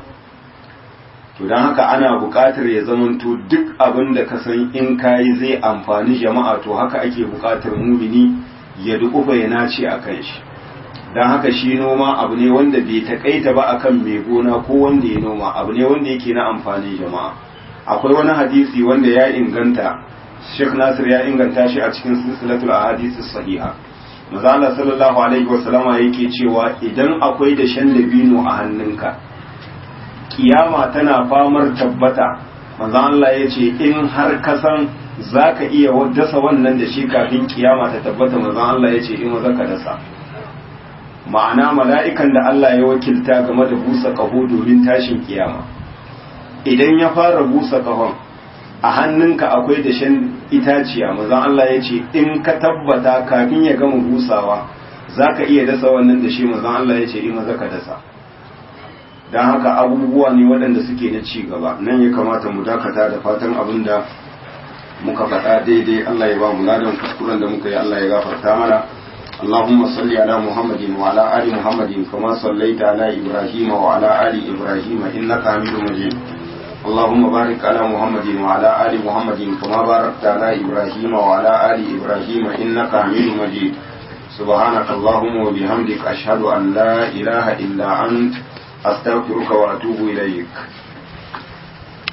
to don haka ana buƙatar ya zamanto duk abin da ka san in kayi zai amfani jama'a to haka ake buƙatar mumini ya duƙufa ya nace a kan shi don haka shi noma abu ne wanda bai taƙaita ba akan mai gona ko wanda ya noma abu ne wanda yake na amfanin jama'a akwai wani hadisi wanda ya inganta Sheikh Nasir ya inganta shi a cikin silsilatul ahadith sahiha Maza Allah sallallahu alaihi wasallama yake cewa idan akwai da shan dabino a hannunka kiyama tana famar tabbata Maza Allah ya ce in har ka san zaka iya dasa wannan da shi kafin kiyama ta tabbata Maza Allah ya ce in maza ka dasa ma'ana mala'ikan da Allah ya wakilta game da busa kaho domin tashin kiyama idan ya fara busa kahon a hannunka akwai dashen itaciya mazan Allah ya ce in ka tabbata kafin ya gama busawa za ka iya dasa wannan dashe mazan Allah ya ce in maza ka dasa don haka abubuwa ne waɗanda suke na ci gaba nan ya kamata mu dakata da fatan abin da muka faɗa daidai Allah ya ba mu ladan kuskuren da muka yi Allah ya gafarta mana اللهم صل على محمد وعلى آل محمد كما صليت على إبراهيم وعلى آل إبراهيم إنك حميد مجيد اللهم بارك على محمد وعلى آل محمد كما باركت على إبراهيم وعلى آل إبراهيم إنك حميد مجيد سبحانك اللهم وبحمدك أشهد أن لا إله إلا أنت أستغفرك وأتوب إليك